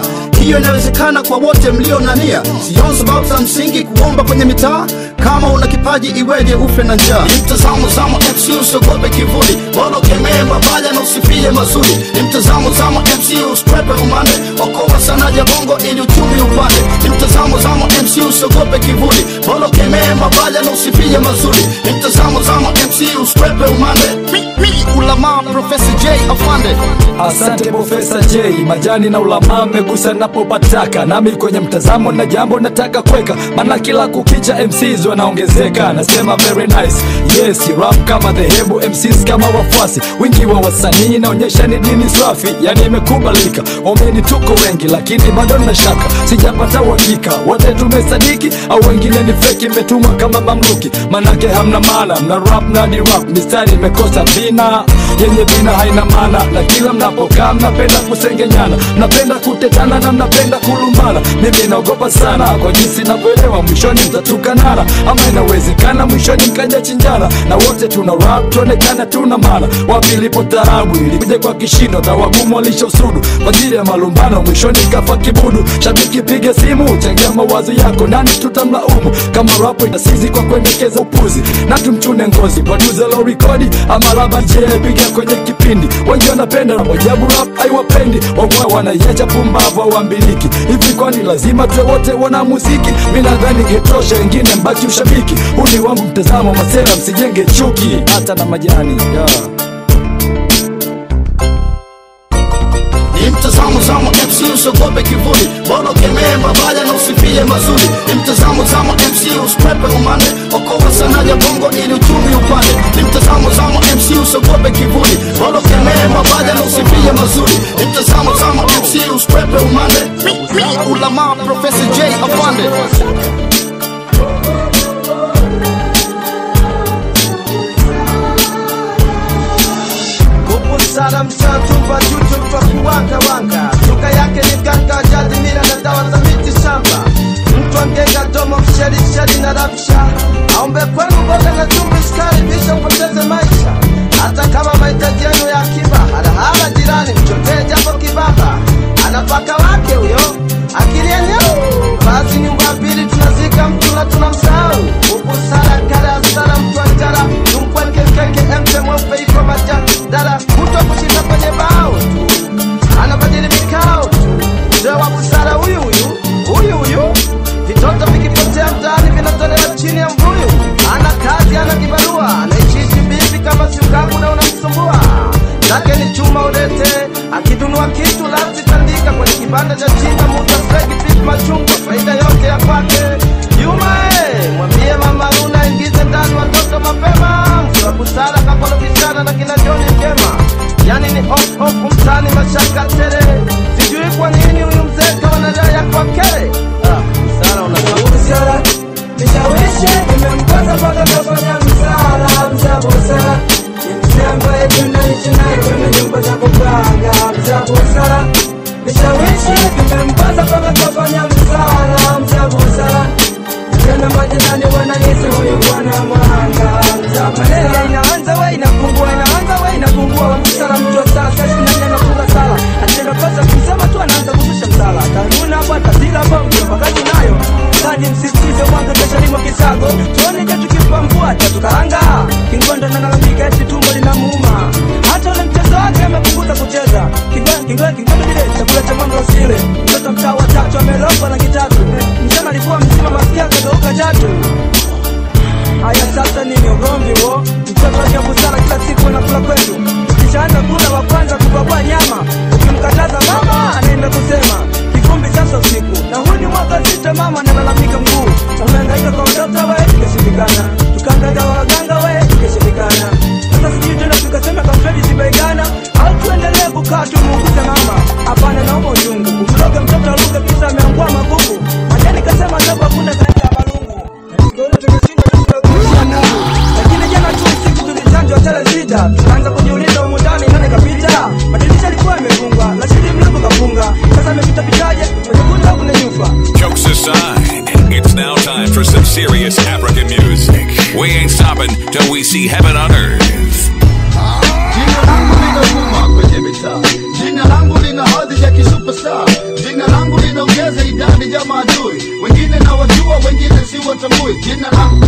hiyo inawezekana kwa wote mlio na nia sioni sababu za msingi kuomba kwenye mitaa kama una kipaji iweje ufe na njaa ni mtazamo zamo mc usiogope kivuli bora ukemee mabaya na usifie mazuri ni mtazamo zamo mc uskwepe umande okoa sana ya bongo ili uchumi upande ni mtazamo zamo mc usiogope kivuli bora ukemee mabaya na usifie mazuri ni mtazamo zamo mc uskwepe umande mi, mi, ulamaa profesa j afande Asante Profesa J, majani na ulamaa mmegusa napopataka, nami kwenye mtazamo na jambo nataka kweka, maana kila kukicha MCs wanaongezeka. Nasema very nice, yes rap kama dhehebu, MCs kama wafuasi, wingi wa wasanii inaonyesha ni dini safi, yani imekubalika. Omeni tuko wengi, lakini bado na shaka, sijapata uhakika wote tumesadiki au wengine ni feki, mmetumwa kama mamluki, manake hamna maana, mna rap na ni rap, mistari imekosa vina yenye vina haina maana, na kila mnapokaa mnapenda kusengenyana, mnapenda kutetana na mnapenda kulumbana. Mimi naogopa sana kwa jinsi navyoelewa, mwishoni mtatukanana, ama inawezekana mwishoni mkaja chinjana, na wote tuna rap tuonekana tuna maana. Wapi ilipo tarabu ilikuja kwa kishindo, na wagumu walisha usudu kwa ajili ya malumbano, mwishoni kafa kibudu. Shabiki piga simu, changia mawazo yako, nani tutamlaumu kama rapo inasizi kwa kuendekeza upuzi, na tumchune ngozi producer lo rekodi ama labda je piga kwenye kipindi wengi wanapenda wajabu rap haiwapendi wamwe wanaiacha pumbavu awambiliki hivi kwani lazima tuwe wote wana muziki mi nadhani getosha wengine mbaki ushabiki huu ni wangu mtazamo masera msijenge chuki hata na majani yeah. ni mtazamo zamo mc usiogope kivuli bora ukemee mabaya na usifie mazuri ni mtazamo zamo mc uskwepe umande okoa sana ya bongo ili uchumi upande ni mtazamo zamo mc usiogope kivuli bora ukemee mabaya na usifie mazuri ni mtazamo zamo mc uskwepe umande mi, mi, ulamaa profesa j afande Kupusara mshatumba juju kwa kuwanga wanga Lugha yake ni ganga jadi mila na dawa za miti shamba Mtu angenga domo msherisheri na rabsha Aombe kwenu mboga na chumvi sukari bisha upoteze maisha Hata kama mahitaji yenu ya akiba Halahala jirani mchotee japo kibaba Anapaka wake huyo akili yenyewe Basi nyumba mbili tunazika mtu na tunamsahau Kupusara kale asara mtu anjara Tumpweke kenge emte mweupe iko majani dara Kutwa kushinda kwenye bao tu Anabadili mikao tu Mzee wa busara huyu huyu Huyu huyu Vitoto vikipotea mtaani vinatolewa chini ya mbuyu Ana kazi ana kibarua Anaishiishi bibi kama si ukaku na unamsumbua Zake ni chuma ulete Akidunua kitu lazima tandika kwenye kibanda cha chinga Muta fegi pipi machungwa faida yote ya kwake Yuma eh, mwambie mama Luna ingize ndani watoto mapema Mzee wa busara kakolofishana na kina Joni Mgema Yani ni off off mtani mashaka tere Sijui kwa nini huyu mzee kawa na raha ya kwa kere Ah, busara unatoa Nishawishi nimemkosa mpaka kafanya msala mza busara ni mzee ambaye tunaishi naye kwenye nyumba za kupanga mza busara Nishawishi nimemkosa mpaka kafanya msala mza busara Tena majirani wananisi huyu bwana mwanga mza maneno inaanza we inapungua inaanza we inapungua msala mtu wa sala sasa nani anafunga sala atenda pesa kumsema tu anaanza kushusha msala kanuna hapa tasila hapa mtafakaji nayo Kaji msisitize mwanzo kesho limo kisago tuone je tukimpa mvua tatukaanga kingondo nalalamika eti tumbo linamuuma hata ule mchezo wake amepunguza kucheza Kingo- kingo- kingondo kile chakula cha mwanga usile mtoto mtaa wa tatu amelogwa na kitatu mchana alikuwa mzima masikia kageuka chatu Haya sasa nini ugomvi huo? Mtoto wake busara kila siku anakula kwetu. Kishaanza kula wa kwanza kubabua nyama. Ukimkataza mama anaenda kusema kivumbi sasa usiku. Na huu ni mwaka sita mama analalamika mguu. Umehangaika kwa mtoto we ikashindikana. Tukahangaika kwa waganga we ikashindikana. Sasa sijui tena tukasema kamfedi sibaigana au tuendelee kukaa tumuuguze mama. Hapana naomba uchungu. Kumloga mtoto aluga kisa ameangua magugu. Majani kasema sababu hakuna kaenda balungu. Tukaona tukashinda lakini jana tu usiku tulichanjwa tele sita tukaanza kujiuliza humu ndani nani kapita madirisha alikuwa yamefungwa lakini mlango kafunga sasa amepita pitaje utakuta kuna nyufa Jokes aside, it's now time for some serious African music. We ain't stopping till we see heaven on earth. Jina langu linavuma kwenye mitaa, jina langu lina hadhi ya kisuperstar, jina langu lina ja maadui wengine na wajua wengine si watambui jina langu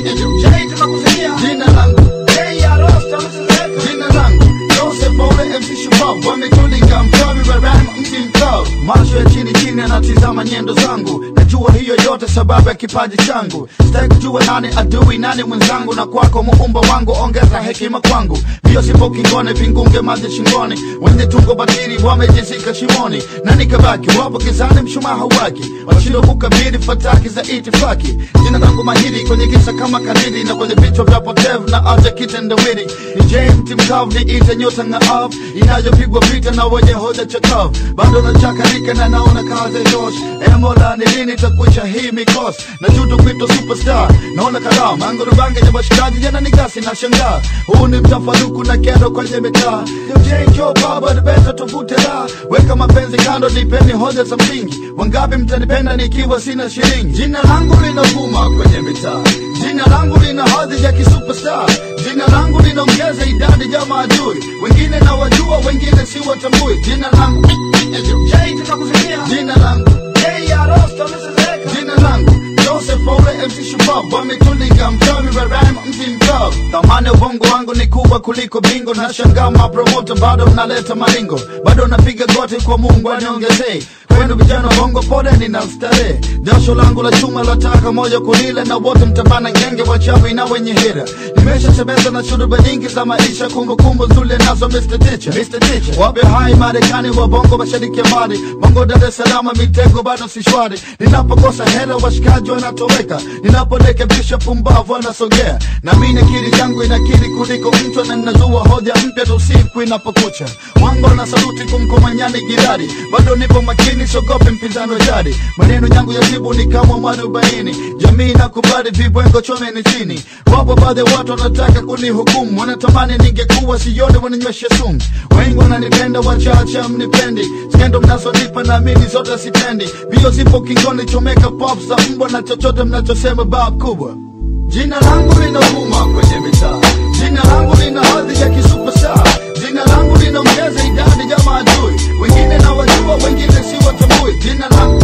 Jay tunakusemia jina langu Jay ya Rosta msizeka jina langu Joseph Ole MC Shupavu wametulinga mchawi wa rhyme mti mkavu macho ya chini chini anatizama nyendo zangu najua hiyo yote sababu ya kipaji changu sitaki kujua nani adui nani mwenzangu na kwako muumba wangu ongeza hekima kwangu mbio sipo kingone vingunge maji shingoni wenye tungo batili wamejizika shimoni na nikabaki wapo kizani mshumaa hauwaki washindwa kukabili fataki za itifaki jina langu mahiri kwenye kisa kama kadiri na kwenye vichwa vya potevu na aja kitendawili ni jmt mkavu ni ite nyota ngaavu inayopigwa vita na wenye hoja chakavu bado nachakarika na naona kazi tosh emola ni lini takwisha hii mikosi na juto kwito superstar naona kalamu angurubange ya washikaji jana ni gasi na shangaa huu ni mtafaruku na kero kwenye mitaa jo baba nibeta tuvute la weka mapenzi kando nipeni hoja za msingi wangapi mtanipenda nikiwa sina shilingi jina langu linavuma kwenye mitaa jina langu lina hadhi ya kisuperstar jina langu linaongeza idadi ya maadui wengine na wajua wengine si watambui jina langu Jay tunakusemia jina langu Jay ya Rosta msizeka jina langu Joseph Ole MC Shupavu wametulinga mchawi wa rhyme mti mkavu thamani ya ubongo wangu ni kubwa kuliko bingo na shangaa mapromoto bado mnaleta malingo bado napiga goti kwa Mungu aniongezee kwenu vijana bongo pole nina starehe jasho langu la chuma lataka moja kulile na wote mtabana genge wachawi na wenye hira nimeshatembeza na shuruba nyingi za maisha kumbukumbu nzuri nazo Mr. Teacher Mr. Teacher wabe hai Marekani wa bongo mashariki ya mbali bongo Dar es Salaam mitego bado si shwari ninapokosa hela washikaji wanatoweka ninaporekebisha pumbavu wanasogea na mimi akili yangu inakili kuliko mtu na ninazua hoja mpya tu siku inapokucha wango na saluti kumkomanyani girari bado nipo makini sogope mpinzani wa jadi maneno yangu ya jibu ni kama mwarobaini jamii nakubali vibwengo chomeni chini wapo baadhi ya watu wanataka kunihukumu wanatamani ningekuwa sione wananywesha sumu wengi wananipenda wachache mnipendi skendo mnazonipa na mimi zote sitendi bio zipo kingoni chomeka pop za mbwa na chochote mnachosema bab kubwa jina langu linavuma kwenye mitaa jina langu lina hadhi ya kisuperstar jina langu linaongeza idadi ya maadui wengine na wajua wengine si watambui jina langu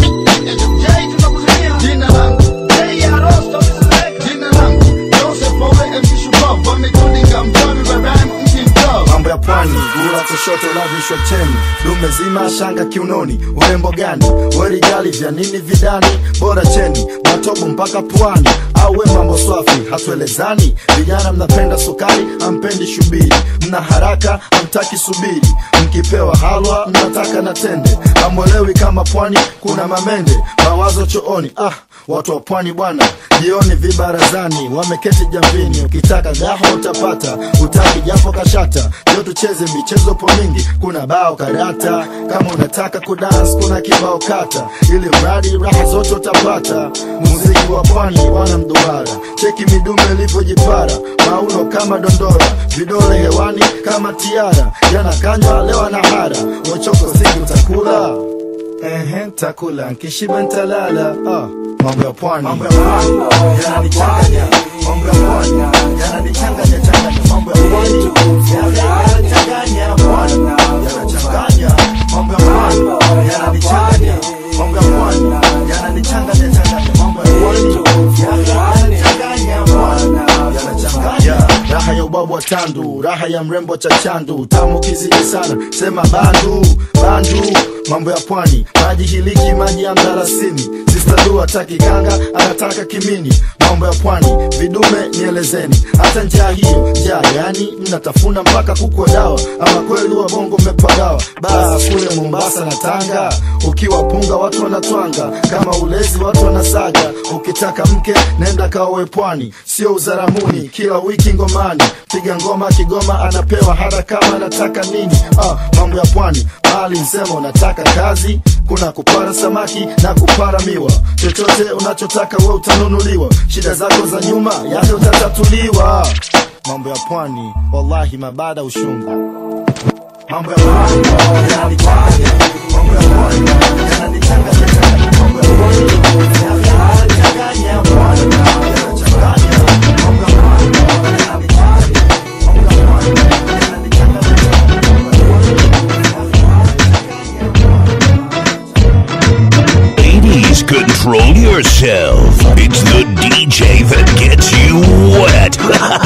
Jay tunakusemia jina langu Jay ya Rosta msizeka jina langu Joseph Ole MC Shupavu wametulinga mchawi wa rhyme mti mkavu mambo ya pwani gula kushoto lavishwa cheni dume zima shanga kiunoni urembo gani werigali vya nini vidani bora cheni matobo mpaka pwani au we mambo swafi hatuelezani vijana mnapenda sukari ampendi shubiri mna haraka amtaki subiri mkipewa halwa mnataka na tende amwelewi kama pwani kuna mamende mawazo chooni ah watu wa pwani bwana jioni vibarazani wameketi jamvini ukitaka gaho utapata utaki japo kashata ndio tucheze michezo po mingi kuna bao karata kama unataka kudans kuna kibao kata ili mradi raha zote utapata muziki wa pwani wana mduara cheki midume ilivyojipara mauno kama dondora vidole hewani kama tiara jana kanywa leo na hara wachoko siki utakula Ehe, takula nkishiba ntalala ah, mambo ya pwani mambo ya pwani yananichanganya mambo ya pwani yananichanganya changanya mambo ya pwani yananichanganya pwani yanachanganya mambo ya pwani yananichanganya mambo ya pwani yananichanganya changanya mambo ya pwani yananichanganya pwani yanachanganya raha ya ubabu wa tandu raha ya mrembo cha chandu tamu kizidi sana sema bandu bandu mambo ya pwani maji hiliki maji ya mdalasini sistadu hataki kanga anataka kimini mambo ya pwani vidume nielezeni hata njaa hiyo njaa yani mnatafuna mpaka kukwa dawa ama kweli wa bongo mmepagawa baa kule mombasa na tanga ukiwa punga watu wanatwanga kama ulezi watu wanasaga ukitaka mke nenda kaowe pwani sio uzaramuni kila wiki ngomani piga ngoma kigoma anapewa hata kama anataka nini ah, mambo ya pwani bali msema unataka kazi kuna kupara samaki na kupara miwa chochote unachotaka we utanunuliwa shida zako za nyuma yani utatatuliwa mambo ya pwani wallahi mabada ushungu mambo ya pwani yananichanganya mambo ya pwani yananichanganya changanya mambo ya pwani yananichanganya pwani yanachanganya mambo ya pwani yananichanganya mambo ya pwani Ladies, good Control yourself. It's the DJ that gets you wet.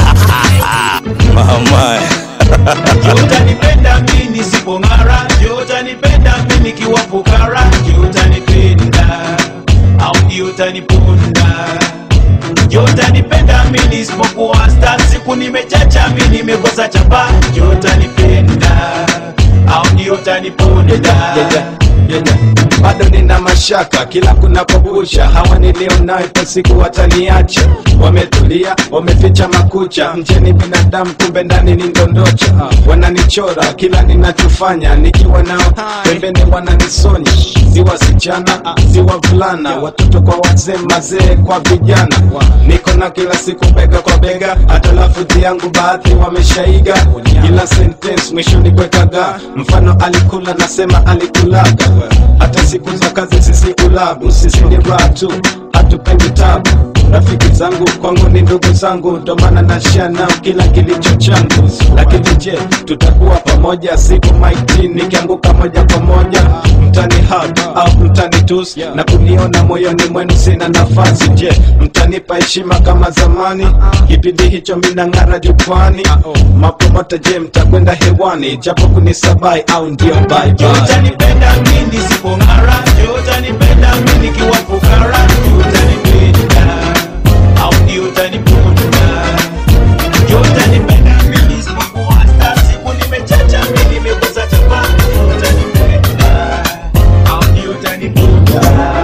Mama. utanipenda mi nisipong'ara je utanipenda mi nikiwa fukara je utanipenda au ndio utaniponda je utanipenda mi nisipokuwa sta siku nimechacha mi nimekosa chapa je utanipenda au ndio utaniponda bado nina mashaka kila kunapokucha hawa nilionayo kwa siku wataniacha wametulia wameficha makucha mjeni binadamu kumbe ndani ni ndondocha wananichora kila ninachofanya nikiwa nao pembeni wananisonya si wasichana si wavulana watoto kwa wazee mazee kwa vijana niko na kila siku bega kwa bega hata lafudhi yangu baadhi wameshaiga kila sentence mwishoni kwekaga mfano alikula nasema alikulaga hata siku za kazi sisi ulabu sisi ni raha tu hatupendi tabu rafiki zangu kwangu ni ndugu zangu ndo maana nashia nao kila kilicho changu lakini je tutakuwa pamoja siku maiti nikianguka moja kwa moja mtani hug au mtani tus na kuniona moyoni mwenu sina nafasi je mtanipa heshima kama zamani kipindi hicho minang'ara jukwani mapromota je mtakwenda hewani japo kunisabai au ndio bye je bye utanipenda mi nisipong'ara je utanipenda mi nikiwa fukara je utanipenda au ndio utaniponda je utanipenda mi nisipokuwa sta siku nimechacha mi nimekosa chapa je utanipenda au ndio utaniponda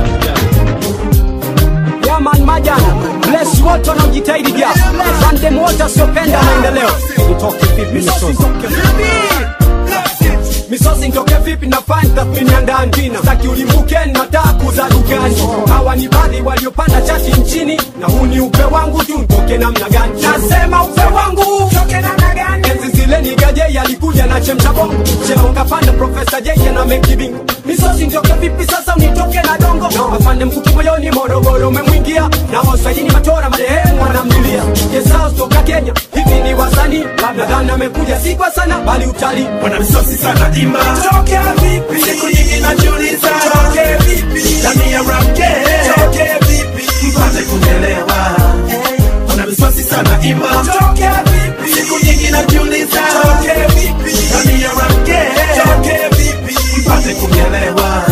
Yaman majana bless wote wanaojitahidi ja randem wote wasiopenda maendeleo nitoke vipi misosi misosi nitoke vipi nafanya tathmini ya ndani jina saki ulimbukeni nataka kuza dukani hawa ni baadhi waliopanda chati nchini na huu ni upe wangu tu nitoke namna gani nasema upe wangu enzi zile ni gaje alikuja na chemcha bongo cheo kapanda profesa jeje na mekibingo misosi nitoke vipi sasa unitoke na dongo afande mkuki moyoni morogoro umemwingia na wasaini matora marehemu wanamlilia kesao toka kenya hivi ni wasanii labda dhana amekuja si kwa sana bali utalii wana misosi sana imba tokea vipi siku nyingi najiuliza tokea vipi ndani ya rap game tokea vipi mpate kunielewa wana misosi sana imba tokea vipi siku nyingi najiuliza tokea vipi ndani ya rap game tokea vipi mpate kunielewa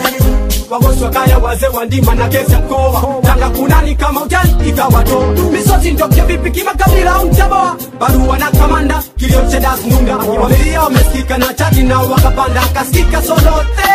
wagosi wakaya wazee wa ndima na kesi ya mkoa tanga kunani kama utani ikawato misosi ntoke vipi kimakabila au mtaboa barua na kamanda kilio cha das nunga wamelia wamesikika na chati na wakapanda akasikika solote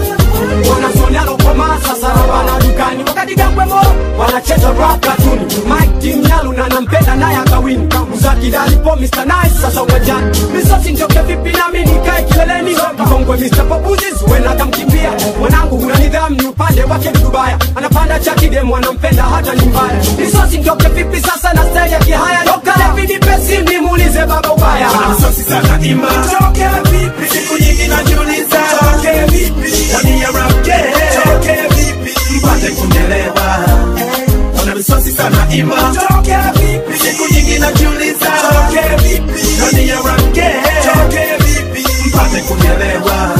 wanasonalo kwa masa sarabana dukani wakati gambwemo wanacheza rap katuni mike timnyalu na nampenda naye akawini uzakidalipo mr nice sasa uwanjani misosi ntoke vipi nami nikae kileleni mkongwe mr popuzis wena kamkimbia mwanangu huna nidhamu ni upande wake dubaya anapanda chakidemu anampenda hata ni mbaya misosi ntoke vipi sasa na style ya kihaya lokale vidipesi nimuulize baba ubaya wana misosi sana imba tokea vipi siku nyingi najiuliza tokea vipi ndani ya rap game tokea vipi mpate kunielewa wana misosi sana imba tokea vipi siku nyingi najiuliza tokea vipi ndani ya rap game tokea vipi mpate kunielewa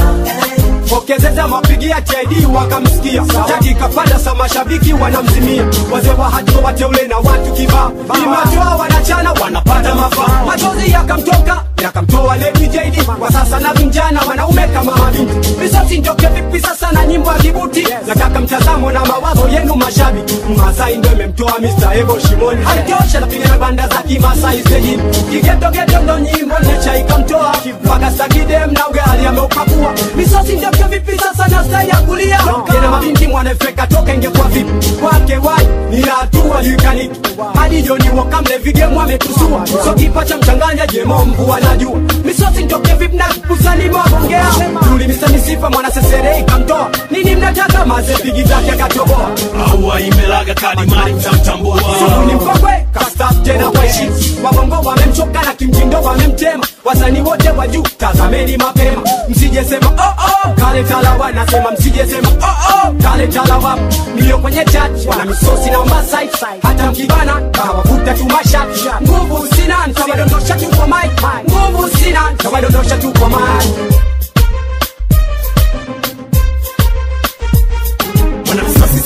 pokezeza mapigia TID wakamsikia chaki kapanda sa mashabiki wanamzimia wazee wa hatua wateule na watu kibaa imatoa wanachana wanapata mafaa machozi yakamtoka yakamtoa Lady JD kwa sasa na vijana wanaume kama mabinti misosi ntoke vipi sasa na nyimbo ya kibuti nataka mtazamo na mawazo yenu mashabiki Masai ndo imemtoa Mr. Evo Shimoni haitosha napiga na banda za kimasai stejini kigetogeto ndo nyimbo necha ikamtoa mpaka sakidem na ugali ameupakua misosi ntoke vipi sasa na style ya kulia tena mabinti mwanafeka toka ingekuwa vipi kwake wai ni hatua likaniki hadi joni wakamle vigemu ametusua so kipa cha mchanganya jemo mvua anajua misosi ntoke vipi na kusani mabongea tuli misanisifa mwana sesere ikamtoa nini mnataka maze pigi zake akatoboa aua imelaga kadimari mtamtambua Sugu ni mkongwe kastaf tena waishi wabongo wamemchoka na kimtindo wamemtema wasanii wote wa juu tazameni mapema msijesema oh, oh, kale talawa nasema msijesema oh, oh, kale talawa nilio kwenye chat wana misosi na masai hata mkibana kawavuta tu mashati nguvu sina nitawadondosha tu kwa mic nguvu sina nitawadondosha tu kwa mic wana misosi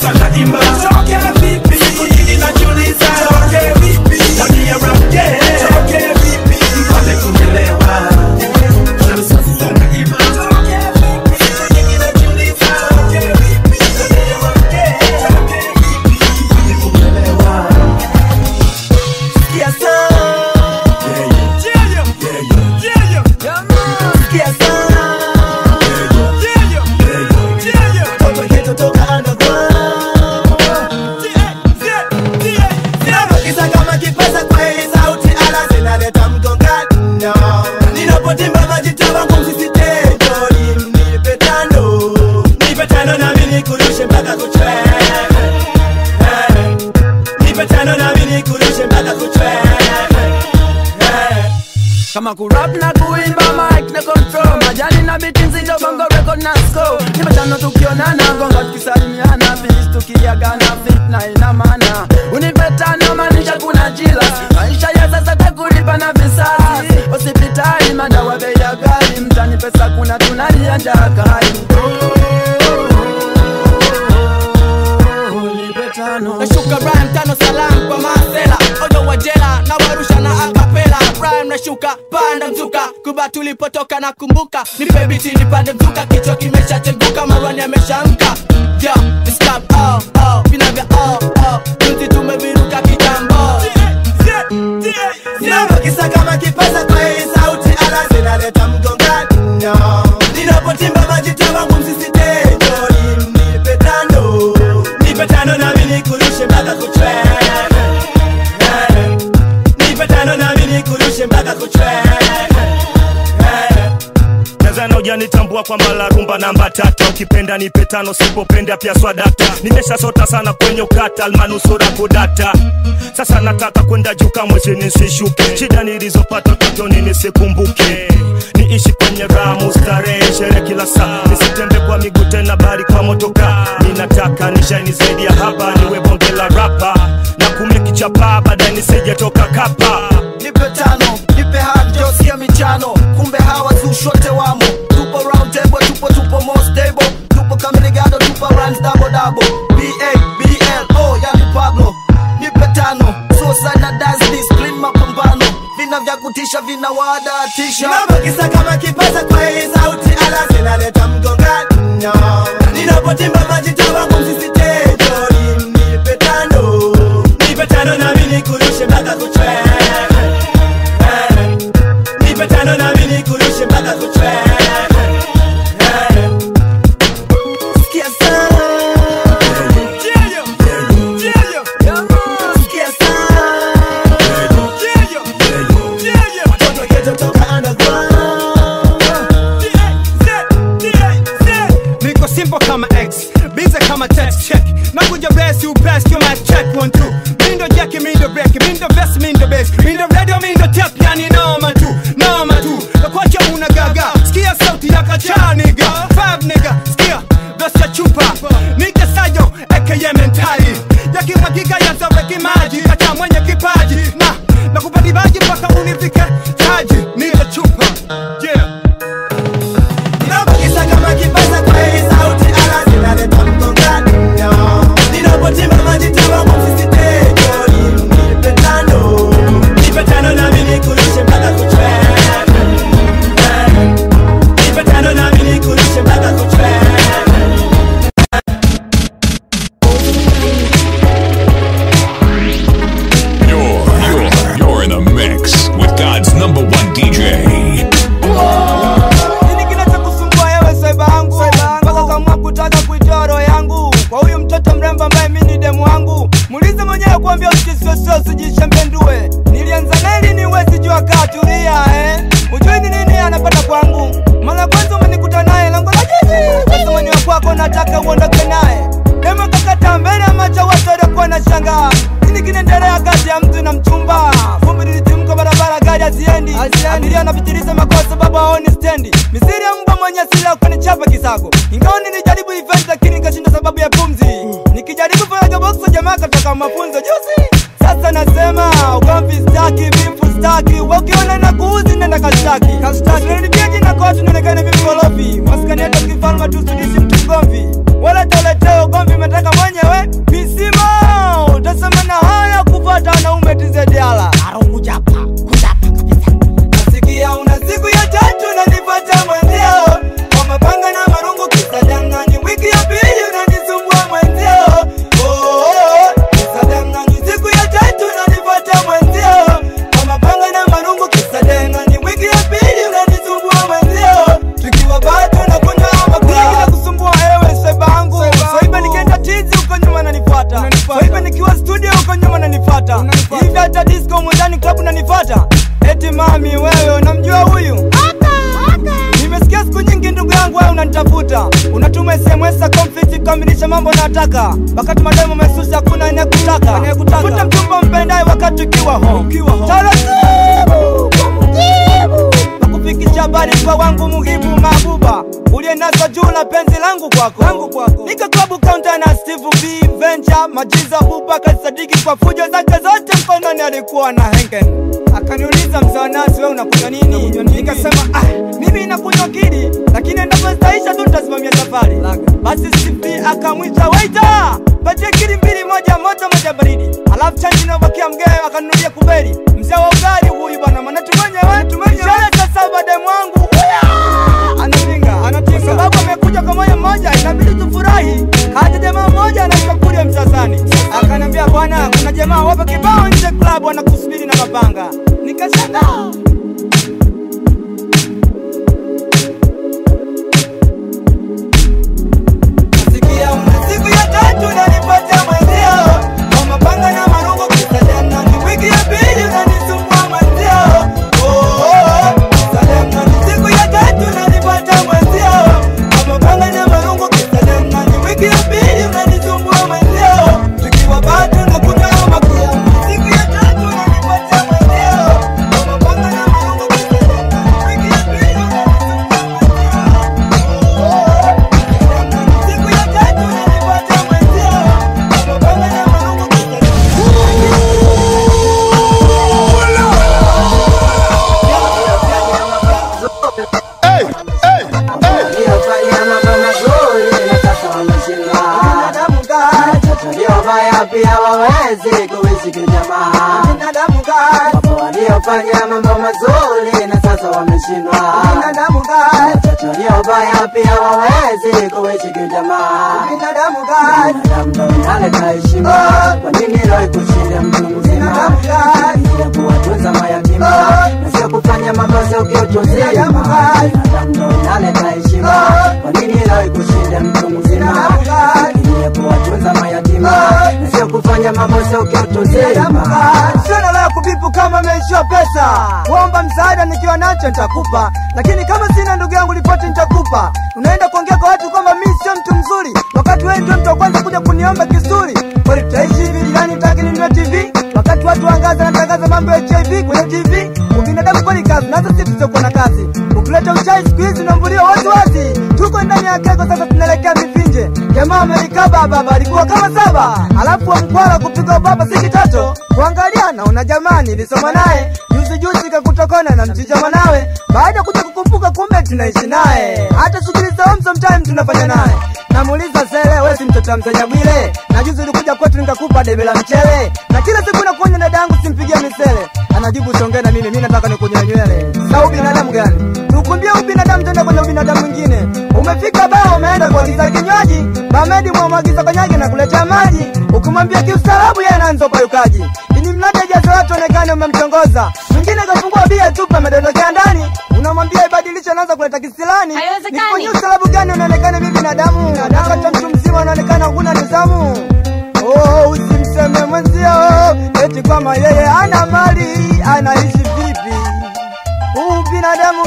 kama kurap na kuimba mic na control majani na biti nzito bongo record na score nimetano tukionana gonga tukisalimiana finish tukiagana fit na ina maana unipetano maanisha kuna jila maisha ya sasa takulipa na visasi hospitali madawa bei ya ghali mtani pesa kuna tunalia njaa kali nashuka rhyme tano salam kwa masela ojo wa jela na warusha na akapela rhyme nashuka panda mzuka kuba tulipotoka na kumbuka nipe biti nipande mzuka kichwa kimeshacheguka marwani ameshamka yo it's club oh oh vinavya oh oh juzi tumeviruka kitambo Ninapokisa kama kipaza kwa hii sauti ala zinaleta mgongano Ninapotimba majita wangu msisitejo Nipe tano Nipe tano nami nikurushe mpaka kuchwe Nipe tano nami nikurushe mpaka kuchwe Tanzania hujanitambua kwamba la rumba namba tata ukipenda nipe tano sipopenda pia swadata nimeshasota sana kwenye ukata almanusura kudata sasa nataka kwenda juu kamwe chini sishuke shida nilizopata utotoni nisikumbuke niishi kwenye ramu starehe sherehe kila saa nisitembe kwa miguu tena bali kwa motoka ninataka nishaini zaidi ya hapa niwe bonge la rapa na kumekichapa baadaye nisijetoka kapa nipe tano nipe hajo sio michano kumbe hawa zushote wamo tupo round table tupo tupo more stable tupo kamirigado tupo runs double double ba bl oh yani pablo nipe tano sosa na dance discipline mapambano vina vya kutisha vina wadatisha Ninapokisa kama kipaza kwa hii sauti ala zinaleta mgongano Ninapotimba majita wangu msisitejo Nipe tano Nipe tano nami nikurushe mpaka kuchwe Nipe tano nami nikurushe mpaka kuchwe Sikia sana Sikia niko simple kama x bize kama text check nakuja besi ubest you might check one two mindo jeki mindo breki mindo vest mindo base mindo radio mindo tep yani noma tu noma tu nakwacha una gaga sikia sauti ya kacha niga five niga sikia dosi ya chupa nike sayo aka mentali yakimwagika yazaweki maji kacha mwenye kipaji na nakupadibaji mpaka unifike taji nike chupa yeah Ninapokisa kama kipaza kwa hii sauti ala zinaleta mgongano Ninapotimba majita wangu msisitejo Nipe tano Nipe tano nami nikurushe mpaka kuchwe Nipe tano nami nikurushe mpaka kuchwe You're, you're, you're in the mix with God's number one DJ. nini kinachokusumbua ewe swaiba yangu mpaka ukamua kutaka kuitoa roho yangu kwa huyu mtoto mrembo ambaye mi ni demu wangu muulize mwenyewe kuambia usisiosio sijishembendue nilianza neli ni wezi jua katulia eh? ujui ni nini anapata kwangu mara kwanza umenikuta naye lango la jiji kasamani wa kwako nataka uondoke naye demu kakata mbele ya macho watu waliokuwa na shangaa nini kinaendelea kati ya mtu na mchumba vumbi lilitimka barabara gari haziendi abiria anapitiliza makosa baba aoni stendi misiri ya mbwa mwenye sila kunichapa kisako ingawa nilijaribu event lakini nikashinda sababu ya pumzi nikijaribu faraga boxo jamaa katoka mafunzo juzi sasa nasema ugomvi staki vimfu staki wakiona na kuuzi nenda kastaki kastaki jina kotu nionekane vimkorofi maskani hata kifalma tu sidishi mtu mgomvi wala toleteo ugomvi umetaka mwenyewe pisima utasema na haya kupata wanaume tizediala arungujapa nasikia una siku ya tatu nanipata mwenzio kwa mapanga na marungu kisadangani wiki ya pili unanisumbua mwenzio Oh, oh, oh, kisadangani siku ya tatu nanipata mwenzio kwa mapanga na marungu kisadangani wiki ya pili unanisumbua mwenzio tukiwa bado na kunywa makula kila kusumbua ewe sebangu swaiba nikienda tizi huko nyuma nanifata swaiba nikiwa studio huko nyuma nanifata hivi hata disco mwendani klabu nanifata eti mami wewe unamjua huyu nimesikia siku nyingi ndugu yangu wewe unanitafuta unatuma sms za conflict kukamilisha mambo nataka wakati mademo mesusi hakuna anayekutaka futa mchumba mpendaye wakati ukiwa ho taratibu kumjibu kufikisha habari kwa wangu muhibu mabuba uliye nazo juu na penzi langu kwako langu kwako nika klabu kaunta na Steve B Venture majiza buba kasadiki kwa fujo zake zote mkononi alikuwa na hengen akaniuliza mzawanasi we unakunywa nini nikasema ah, mimi nakunywa kili lakini endapo zitaisha tu nitasimamia safari basi Steve akamwita waita patie kili mbili moja moto moja baridi alafu chanji inabakia mgee akanunulia kubeli mzee wa ugali huyu bwana maana tumenyewe tumenyewe sasa baadaye mwangu anatinga anatinga kwa sababu amekuja kwa moyo mmoja inabidi tufurahi hata jamaa mmoja anamkakulia msasani akaniambia bwana kuna jamaa wapo kibao nje club wanakusubiri na mapanga nikashangaa Nasikia una siku ya tatu unanipata mwenzio kwa mapanga na marungu kisadana ni wiki ya pili unanisumbua mwenzio oh, oh, oh. Sadana ni siku ya tatu unanipata mwenzio kwa mapanga na marungu kisadana ni wiki ya pili unanisumbua mwenzio tukiwa bado nakunywa makia siku ya tatu unanipata mwenzio kwa mapanga na marungu kisadana ni wiki ya pili waliofanya pia wawezi kuishi kijamaa. Binadamu gani? Wapo waliofanya mambo mazuri na sasa wameshindwa. Binadamu gani? Wachache waliofanya pia wawezi kuishi kijamaa. Binadamu gani? Binadamu ndo inaleta heshima. Kwa nini leo kushinda mtu mzima? Binadamu gani? Ya kuwatunza mayatima na sio kufanya mambo sio kiutu uzima. Binadamu ndo inaleta heshima. Kwa nini leo kushinda mtu mzima? Binadamu gani? Ya kuwatunza mayatima na sio kufanya mambo sio kiutu uzima. Sina la kubipu kama meishiwa pesa, kuomba msaada nikiwa nacho nitakupa, lakini kama sina ndugu yangu ripoti nitakupa. Unaenda kuongea kwa watu kwamba mimi sio mtu mzuri, wakati wewe ndio mtu wa kwanza kuja kuniomba kisuri. Kweli tutaishi hivi jirani, taki ninunue TV wakati watu wangaza natangaza mambo ya HIV kwenye TV. Ubinadamu kweli kazi, nazo sisi tusiokuwa na kazi. Ukileta uchai siku hizi unambulia wazi wazi. Tuko ndani ya keko sasa, tunaelekea mivinje. Jamaa amelikaba baba, alikuwa kama saba, alafu wa mkwala kupiga baba si kitoto. Kuangalia naona jamaa nilisoma naye juzi juzi, kakutokona na mchicha mwanawe. Baada ya kuja kukumbuka, kumbe tunaishi naye, hata shughuli za home sometime tunafanya naye. Namuuliza sele, wewe si mtoto wa mzee Bwile? Na juzi ulikuja kwetu nikakupa debe la mchele, na kila siku nakuonya dada yangu simpigie misele. Anajibu songea na mimi, mimi nataka nikunyoe nywele. Sa ubinadamu gani? Tukumbie ubinadamu tenda kwenye ubinadamu mwingine. Umefika baa umeenda kuagiza kinywaji, Bamedi mwamwagiza kanyage na kuletea maji. Ukimwambia kiustaarabu yeye anaanza upayukaji. Ili mradi ajaze watu onekane umemtongoza. Mwingine kafungua bia tupa amedondokea ndani. Unamwambia ibadilishe anaanza kuleta kisilani. Nifanyie ustaarabu gani unaonekana mimi binadamu? Wakati mtu mzima unaonekana huna nidhamu. Oh, usimseme mwenzio eti kwamba yeye ana mali, anaishi vipi? Huu binadamu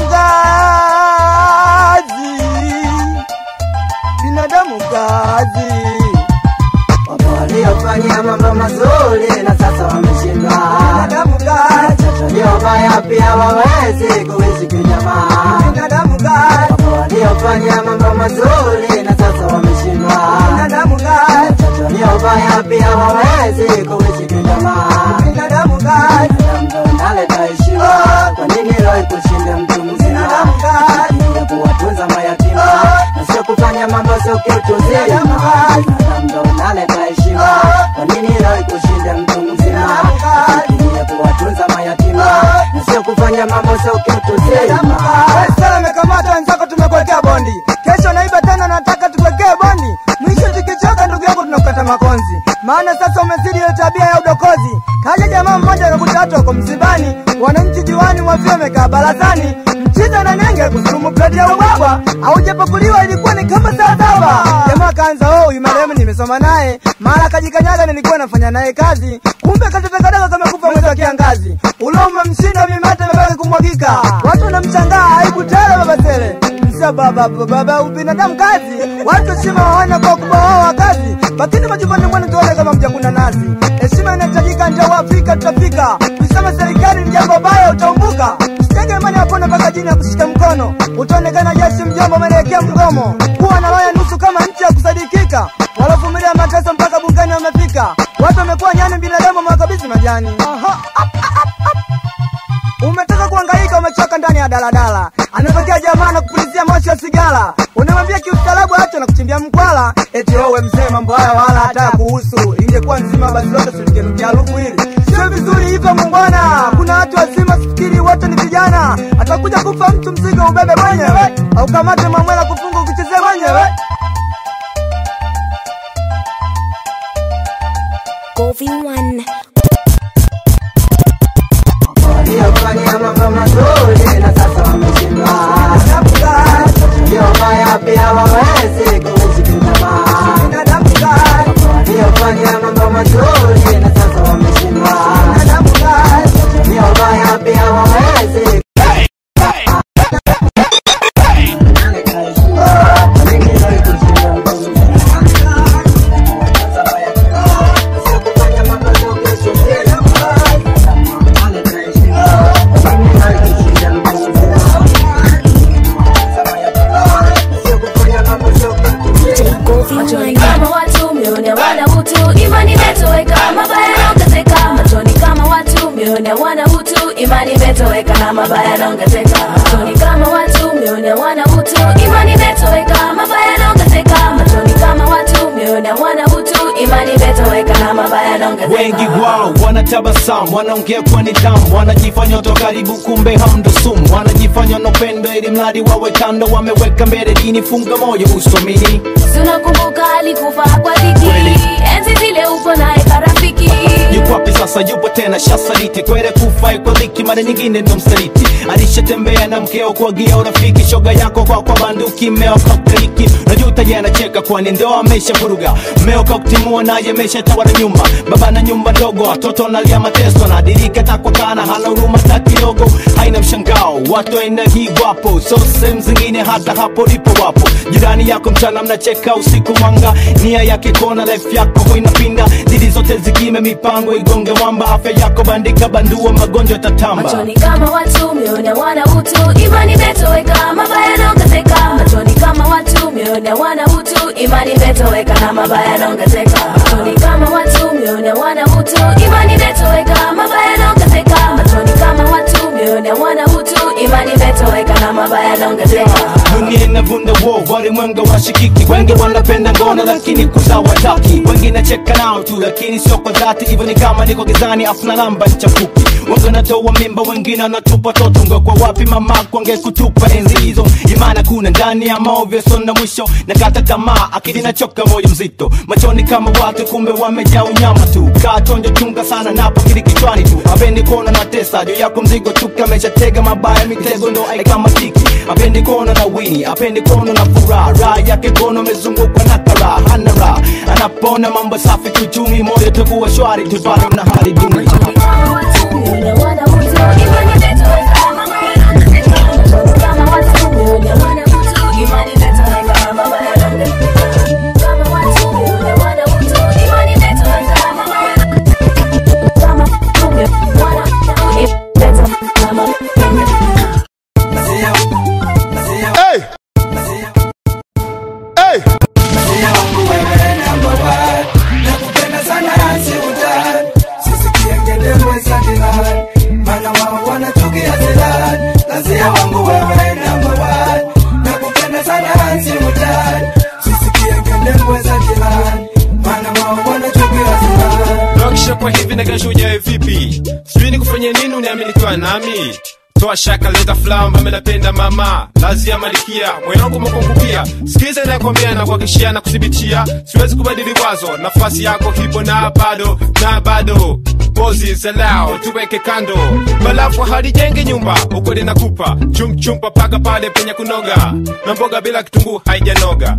ngazi, binadamu ngazi. Wapo waliofanya mambo mazuri na sasa wameshindwa. Binadamu ngazi, Wachache waliofanya pia wawezi kuishi kijamaa. binadamu ngazi, Wapo waliofanya mambo mazuri na sasa wameshindwa. binadamu ngazi, Wachache waliofanya pia wawezi kuishi kijamaa. binadamu ngazi, Binadamu ndo inaleta heshima. Kwa nini leo kushinda mtu mzima? Ya kuwatunza mayatima na sio kufanya mambo sio kiutu uzima. Binadamu ndo inaleta heshima. Kwa nini leo kushinda mtu mzima? Ya kuwatunza mayatima na sio kufanya mambo sio kiutu uzima. Sasa amekamata wenzako, tumekuwekea bondi. Kesho naiba tena, nataka tukuwekee bondi. Mwisho tukichoka, ndugu yangu, tunakukata makonzi, maana sasa umezidi ile tabia ya udokozi. Kaja jamaa mmoja akakuta watu wako msibani, wananchi jiwani mwavyo wamekaa barazani, mchiza na nenge kusurumu pleti ya ubwabwa, aujapakuliwa ilikuwa ni kama saa saba. Jamaa kaanza oh, huyu marehemu nimesoma naye, mara kajikanyaga, nilikuwa nafanya naye kazi, kumbe katetekadaka kamekufa mwezi wa kiangazi. Ulo umemshinda mimate imebaki kumwagika, watu wanamshangaa, aibu tele baba tele Sasa baba baba ubinadamu kazi, watu heshima waona kwa ukubwa wao wa kazi, lakini majumbani mwenu tuone kama mjakuna nazi. Heshima inahitajika, ndio Waafrika tutafika. Kusema serikali ni jambo baya, utaumbuka. Usitege imani yapone mpaka jini ya kushika utaonekana jeshi mjomba umeelekea mgomo kuwa na roho ya nusu kama nchi ya kusadikika walovumilia mateso mpaka bungani wamefika watu wamekuwa nyani binadamu wamewakabidhi majani Aha. umetoka kuhangaika umechoka ndani ya daladala anatokea jamaa na kupulizia moshi wa sigara unamwambia kiustaarabu acho na kuchimbia mkwala eti owe mzee mambo haya wala hata kuhusu ingekuwa nzima basi lote tuligenukia harufu hili sio vizuri hivyo mumbwana kuna watu wazima sifikiri wote ni vijana atakuja kufa mtu mzigo ubebe mwenyewe au kamate mamwela kufunga ukichezea mwenyewe Govi One. waliofanya mambo mazuri na sasa wameshindwa. Waliofanya pia hawawezi kuishi kijamaa. Waliofanya mambo mazuri na sasa wameshindwa. Waliofanya pia hawawezi machoni kama watu mione wana utu imani imetoweka mabaya yanaongezeka machoni kama watu mione wana utu imani imetoweka na mabaya yanaongezeka machoni kama watu mione wana utu imani imetoweka mabaya yanaongezeka machoni kama watu mione wana utu imani imetoweka na mabaya yanaongezeka wengi wao wanatabasamu wanaongea kwa nidhamu wanajifanya watu wa karibu kumbe hamndo sumu wanajifanya wanopendo ili mradi wawe kando wameweka mbele dini funga moyo usomini tunakumbuka alikufa kwa dhiki enzi zile upo naye karafiki yuko wapi sasa yupo tena shasaliti kwere kufa kwa dhiki mara nyingine ndo msaliti alishatembea na mkeo kuagia urafiki shoga yako kwa kwa banduki mmeo kakukaliki najuta je anacheka kwani ndo amesha vuruga mmeo kakutimua naye ameshatawala nyumba baba na nyumba ndogo watoto wanalia mateso nadirika takwakana hana huruma hata kidogo haina mshangao watu aina hii wapo so sehemu zingine hata hapo lipo wapo jirani yako mchana mnacheka usiku mwanga nia yake kona life yako huinapinda dili zote zikime mipango igonge mwamba afya yako bandika bandua magonjwa tatamba machoni kama watu mione wana utu imani imetoweka mabaya yanaongezeka machoni kama watu mione wana utu imani imetoweka na mabaya yanaongezeka machoni kama watu mione wana utu imani imetoweka mabaya yanaongezeka machoni kama watu mione wana utu imani imetoweka na mabaya yanaongezeka dunia inavunda wo walimwenga washikiki wengi wanapenda ngono lakini kuzawataki wengi nacheka nao tu lakini sio kwa dhati hivyo ni kama niko gizani afuna namba chafuki wengi wanatoa mimba wengine wanatupa toto ngekwa wapi mama kwange kutupa enzi hizo imana kuna ndani ya maovyo sona mwisho nakata tamaa akili nachoka moyo mzito machoni kama watu kumbe wamejaa unyama tu kaa chonjo chunga sana napo kili kichwani tu apendi kuona na tesa juu yako mzigo chuka ameshatega mabaya mitego ndo aikamatiki apendi kuona na wini apendi kuona na furaha raha yake kono amezungukwa na karaha hana raha anapona mambo safi kiuchumi moyo takuwa shwari tupale na hali duni Hey! Hey! nakupenda sana siutan sisikie ngendembwe za jirani mana wao wanachukia zilani lazia wangu wewe namba one nakupenda sana siutan sisikie ngendembwe za jirani mana wao wanachukia zilani nakisha kwa hivi na kesho ujae vipi sijui nikufanye nini uniamini kwa nami toa shaka leta flamba menapenda mama lazi ya malikia moyo wangu mokokupia sikiza inakwambia na kuhakikishia na kuthibitia siwezi kubadili wazo nafasi yako hipo na bado na bado pozi zalao tuweke kando balafu halijenge nyumba ukweli nakupa chumchumpa paka pale penye kunoga na mboga bila kitunguu haijanoga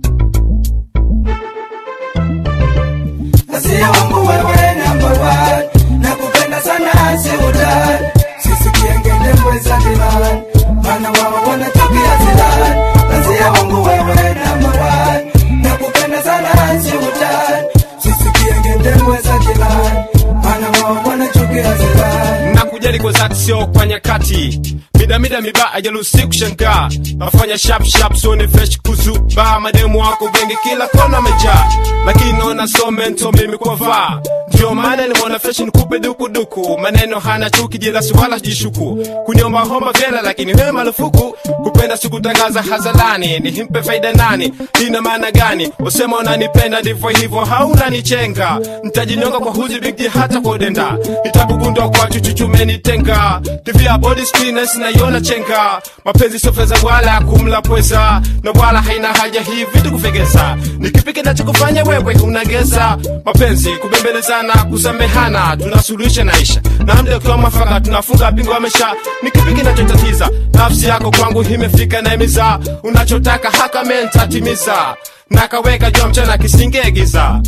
lazia wangu wewe namba one nakupenda sana siutan sisikie ngendembwe za jirani mana wao wanachukia zilani lazia wangu wewe namba one nakupenda sana siutan sisikie ngendembwe za jirani mana wao wanachukia zilani nakujali kwa dhati sio kwa nyakati midamida mibaa ajalusi kushangaa nafanya sharp sharp sone fresh kuzuba mademu wako wengi kila kona amejaa lakini naona so mento mimi kwa vaa ndio maana nimeona fresh nikupe dukuduku maneno hana chuki jilasi wala jishuku kuniomba homba vyela lakini we marufuku kupenda sikutangaza hazalani nihimpe faida nani ina maana gani usema unanipenda ndivyo hivyo haunanichenga ntajinyonga kwa huzi bigi hata kwa udenda nitakugundwa kwa chuchuchumenitenga tv ya body screeners naiona chenga mapenzi sio fedha wala kumla pweza na wala haina haja hii vitu kufegeza ni kipi kinachokufanya wewe unageza mapenzi kubembelezana kusamehana tunasuluhisha naisha na mda ukiwa mwafaka tunafunga bingo amesha ni kipi kinachotatiza nafsi yako kwangu imefika na imiza unachotaka haka mentatimiza nakaweka jua mchana kisingegiza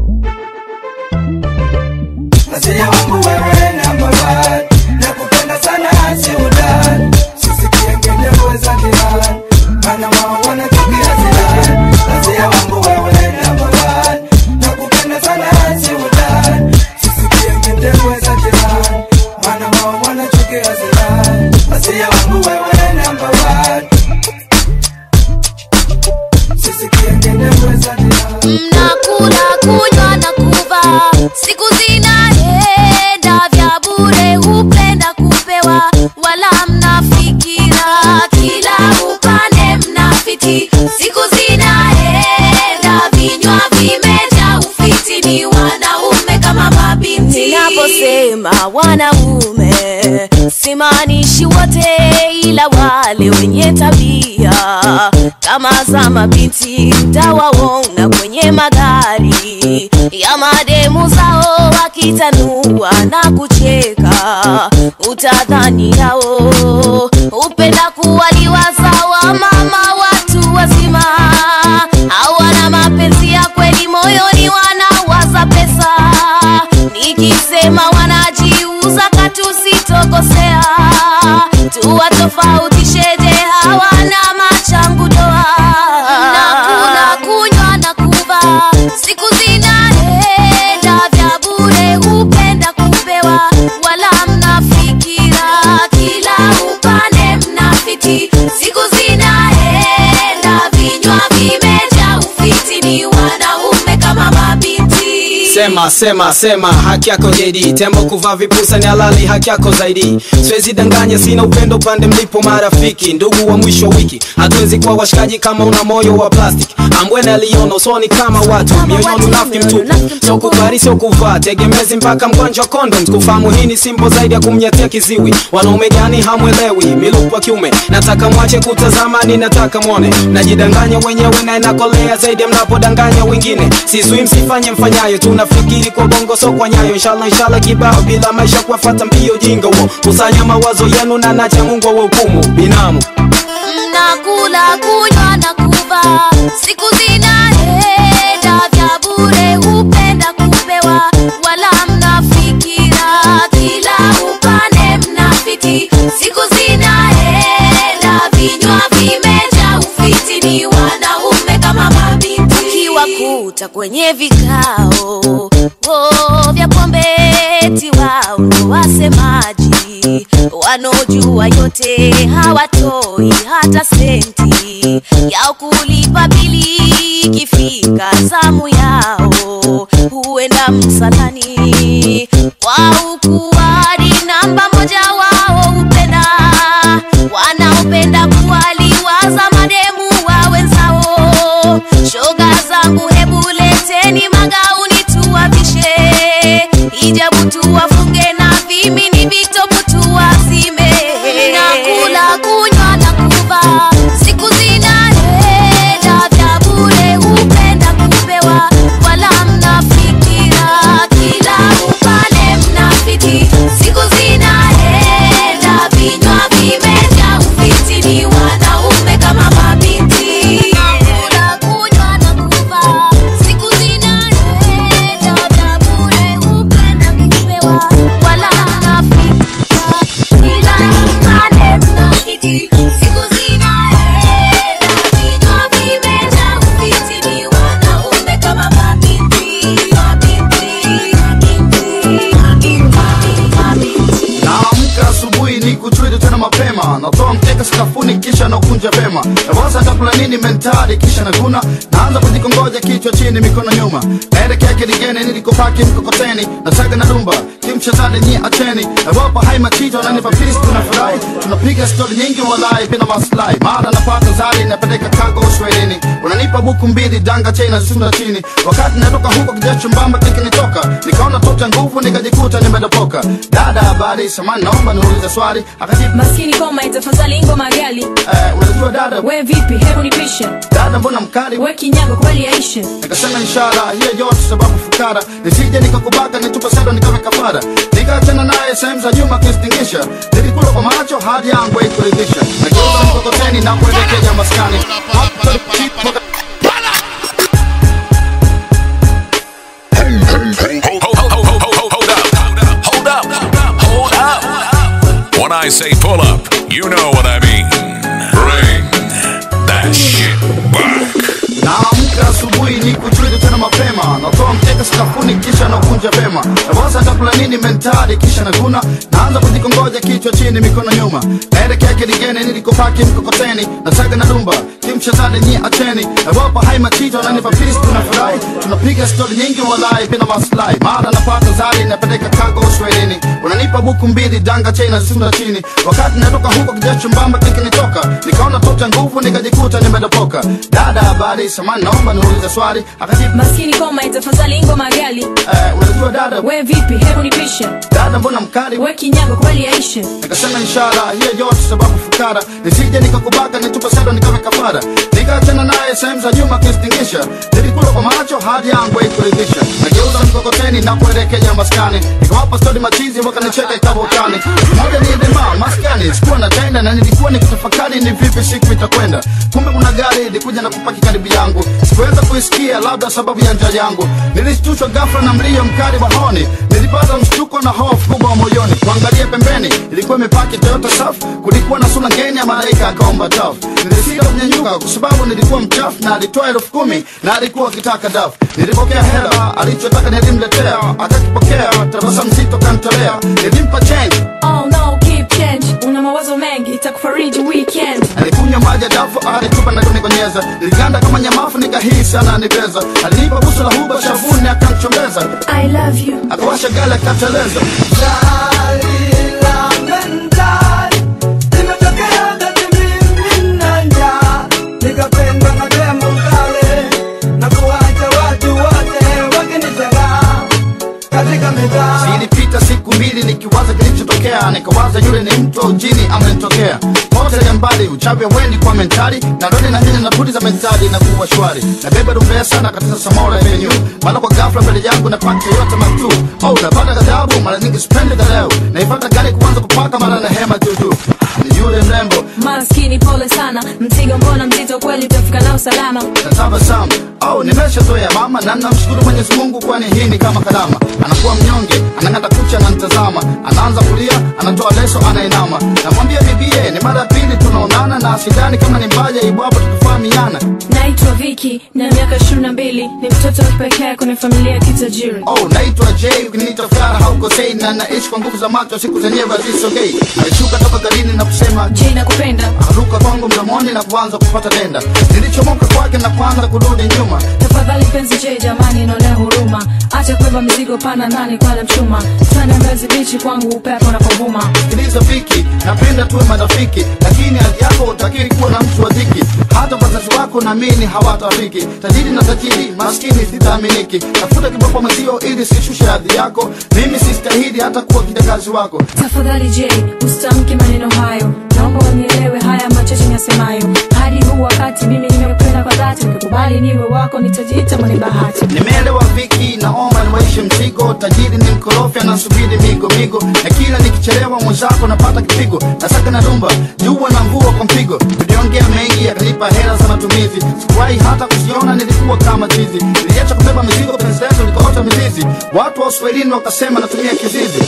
Wazia wangu wewe number one Nakupenda sana si udan Sisikie ngende weza dilan Mana wao wanachukia zilan Wazia wangu wewe number one Nakupenda sana si udan Sisikie ngende weza dilan Mana wao wanachukia zilan Wazia wangu wewe number one Sisikie ngende weza dilan mnakula kunywa na kuva siku zinaenda vya bure hupenda kupewa wala mnafikira kila upande mnafiti siku zinaenda vinywa vimeja ufiti ni wanaume kama mabinti ninaposema wanaume simaanishi wote ila wale wenye tabia kama za mabinti mtawaona kwenye magari ya mademu zao wakitanua na kucheka utadhani yao upenda kuwaliwa sawa mama watu wazima hawana mapenzi ya kweli moyoni wanawaza pesa nikisema wanajiuza katusitokosea tuwatofautisheje hawana machangu doa nakula kunywa na kuva siku zinaenda vya bure hupenda kupewa wala mnafikira kila upande mnafiti siku zinaenda vinywa vimeja ufiti ni wanaume kama mabinti sema sema sema haki yako JD tembo kuvaa vipusa ni halali haki yako zaidi siwezi danganya sina upendo pande mlipo marafiki ndugu wa mwisho wa wiki hatuwezi kuwa washikaji kama una moyo wa plastic ambwene aliona usoni kama watu mioyoni unafiki mtupu sio kubali sio kuvaa tegemezi mpaka mgonjwa wa condoms kufahamu hii ni simbo zaidi ya kumnyatia kiziwi wanaume gani hamwelewi milupu wa kiume nataka mwache kutazama ni nataka mwone najidanganya wenyewe na inakolea zaidi ya mnapodanganya wengine sizui msifanye mfanyayo tunafikiri kwa bongo so kwa nyayo inshallah inshallah kibao bila maisha kuwafata mbio jinga huo kusanya mawazo yenu na nacha mungu wa hukumu binamu mnakula kunywa na kuva siku zinaenda vya bure hupenda kupewa wala mnafikira kila upande mnafiti siku zinaenda vinywa vimeja ufiti ni wanaume kama mabinti ukiwakuta kwenye vikao oh, vya pombeti wao ndo wasemaji wanaojua yote hawatoi hata senti yao kulipa bili ikifika zamu yao huenda msalani kwa ukuwadi namba moja wao hupenda wanaopenda kuwaliwaza mademu wa wenzao shoga zangu hebu leteni magauni tuwavishe hijabu tuwafunge na vimini vitopu tuwazime nakula kunywa na kuva siku zinaenda vya bure hupenda kupewa wala mnafikira kila upande mnafiti siku zinaenda vinywa vimeja ufiti ni wanaume kama mabinti nakula kunywa na kuva siku zinaenda vya bure hupenda kupewa sakafuni kisha nakunja vema nawaza ndakula nini mentali kisha naguna naanza kujikongoja kichwa chini mikono nyuma naelekea kidigeni nilikopaki mkokoteni nasaga na dumba kimchezani nyie acheni nawapa hai machito nanipa pisi tunafurahi tunapiga stori nyingi walai bila maslahi mara napata zari napeleka kago uswahilini unanipa buku mbili danga chena zisunda chini wakati natoka huko kijacho mbamba kikinitoka nikaona tota nguvu nikajikuta nimedopoka dada habari samani naomba niulize swali akajibu maskini koma itafadhali ngoma gali eh, unajua dada we vipi hebu nipishe dada mbona mkali we kinyago kweli yaishe nikasema ishara hiyo yote sababu fukara nisije nikakubaka nitupa sedo nikawe kafara nikaachana naye sehemu za nyuma kistingisha nilikula kwa macho hadi yangu haikuridhisha nageuza mkokoteni na kuelekea maskani Hold up. Hold up. When I say pull up, you know what I mean. Bring that shit back. naamka asubuhi ni kuchwili tena mapema natoa mkeka sakafuni kisha nakunja vema nawaza ndakula nini mentali kisha naguna naanza kujikongoja kichwa chini mikono nyuma naelekea kidigeni nilikopaki mkokoteni nasaga na dumba kimchezani nyie acheni nawapa hai machito nanipa pisi tunafurahi tunapiga stori nyingi walai bila maslahi mara napata zari napeleka kago uswahilini unanipa buku mbili danga chena zisunda chini wakati natoka huko kijacho mbamba kikinitoka nikaona tota nguvu nikajikuta nimedopoka dada habari samani naomba niulize swali akajibu maskini koma itafadhali ngoma gali eh, unajua dada we vipi hebu nipishe dada mbona mkali we kinyago kweli yaishe nikasema ishara hiyo yote sababu fukara nisije nikakubaka nitupa sedo nikawe kafara nikaachana naye sehemu za nyuma kistingisha nilikula kwa macho hadi yangu haikuridhisha nageuza mkokoteni na kuelekea maskani nikawapa stori machizi wakanicheka ikawa utani moja ni dema maskani sikuwa na tenda na nilikuwa nikitafakari ni vipi siku itakwenda kumbe kuna gari ilikuja na kupaki karibu yangu sikuweza kuisikia labda sababu ya njaa yangu nilishtushwa ghafla na mlio mkali wa honi nilipata mshtuko na hofu kubwa moyoni kuangalia pembeni ilikuwa imepaki toyota saf kulikuwa na sura ngeni ya malaika akaomba tafu nilisika kunyanyuka kwa sababu nilikuwa mchafu na alitoa elfu kumi na alikuwa akitaka dafu nilipokea hela alichotaka nilimletea akakipokea tabasamu zito kantolea nilimpa change oh no keep change una mawazo mengi itakufariji weekend alikunywa maji ya dafu alitupa na kunikonyeza niliganda kama nyamafu nikahisi ananibeza alinipa busu la huba shavuni akamchombeza i love you akawasha gala akateleza nikapendwa na demo kale na kuwacha watu wote wakinishangaa katika mitaa zilipita siku mbili nikiwaza kilichotokea nikawaza yule ni mtu au jini amenitokea mote ya mbali uchawi wendi kwa mentali na rodi na nyanya na budi za mentali na kuwa shwari na beba rumbea sana katika samora venyu mara kwa ghafla mbele yangu na paki yote matu oh napata ghadhabu mara nyingi sipendi galeo naifata gari kuanza kupaka mara na hema tutu ni yule mrembo maskini pole sana mzigo mbona mzito kweli utafika nao salama natabasamu au nimeshazoea mama na namshukuru mwenyezi mungu kwani hii ni kama karama anakuwa mnyonge anang'ata kucha ananitazama anaanza kulia anatoa leso anainama namwambia bibie ni mara ya pili tunaonana na sidani kama ni mbaya ibwapo tukifahamiana naitwa viki na miaka ishirini na mbili ni mtoto wa kipekee kwenye familia ya kitajiri oh naitwa j ukiniita fara haukosei na naishi kwa nguvu za macho siku zenyewe hazisogei alishuka toka garini na kusema j nakupenda akaruka kwangu mdomoni na kuanza kupata denda nilichomoka kwake na kuanza kurudi nyuma tafadhali penzi j jamani inaonea huruma acha kubeba mizigo pana nani kwala mchuma sana mbezi bichi kwangu upepo unapovuma sikiliza viki napenda tuwe marafiki lakini hali yako utakiri kuwa na mtu wa dhiki hata wazazi wako naamini hawatafiki tajiri na tajiri maskini sitaaminiki tafuta kiboko mwenzio ili sishushe hadhi yako mimi sistahili hata kuwa kijakazi wako tafadhali j usitamke maneno hayo naomba unielewe haya machache nasemayo hadi huu wakati mimi nimependa kwa dhati ukikubali niwe wako nitajiita mwenye bahati nimeelewa viki naomba niwaishe mzigo tajiri ni mkorofi anasubiri migo migo na kila nikichelewa mwenzako napata kipigo nasaka na rumba jua na mvua kwa mpigo tuliongea mengi akanipa hela za matumizi sikuwahi hata kuziona nilikuwa kama chizi niliacha kubeba mizigo penzi letu likaota mizizi watu wa uswahilini wakasema natumia kizizi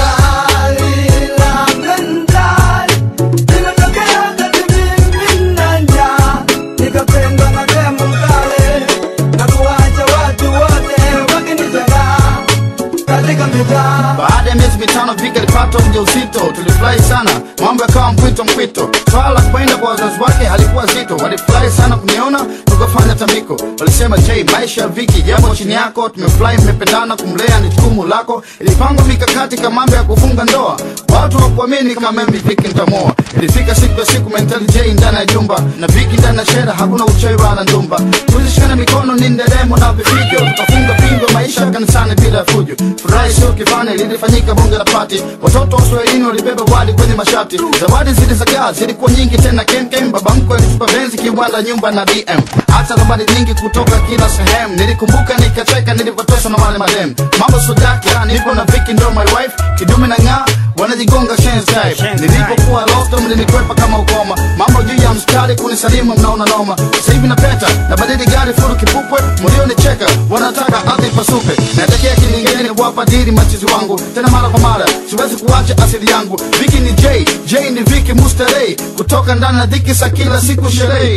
nikapendwa na demo kale na kuwacha watu wote wakinishangaa katika mitaa baada ya miezi mitano vika alipata ujauzito tulifurahi sana mambo yakawa mpwito mpwito swala la kwenda kwa wazazi wake halikuwa zito walifurahi sana kuniona tukafanya tambiko walisema j maisha ya viki jambo chini yako tumefurahi mmependana kumlea ni jukumu lako ilipangwa mikakati kama mambo ya kufunga ndoa watu wakuamini kama mimi viki ntamoa ilifika siku ya siku mentali j ndani ya jumba na viki ndani ya shera hakuna uchawi wala ndumba tuzishikana mikono ni nderemo na vifijo tukafunga pingo maisha kanisani bila ya fujo furahi sio kifani lilifanyika bunge la pati watoto wa uswahilini walibeba wali kwenye mashati zawadi zilizagaa zilikuwa nyingi tena kemkem baba mkwe alitupa benzi kiwanda nyumba na bm hata zawadi nyingi kutoka kila sehemu nilikumbuka nikacheka nilipotosha na wale madem mambo sodaka nipo na viki ndo my wife kidume na ng'aa wanajigonga shenzi type nilipokuwa loto mlinikwepa kama ukoma mambo juu ya mstari kunisalimu mnaona noma sasa hivi napeta na badili gari furu kipupwe mlionicheka wanataka ardhi pasupe natekea kilingeni kuwapa dili machizi wangu tena mara kwa mara siwezi kuacha asili yangu viki ni j j ni viki mustarei kutoka ndani na dhiki sa kila siku sherehi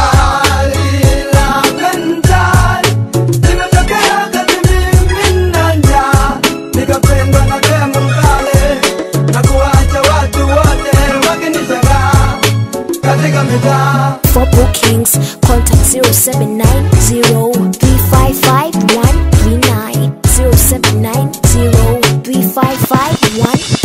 nikapendwa na demu mkale na kuwacha watu wote wakinishangaa katika mitaa For bookings, contact 0790-355-139, 0790-355-139.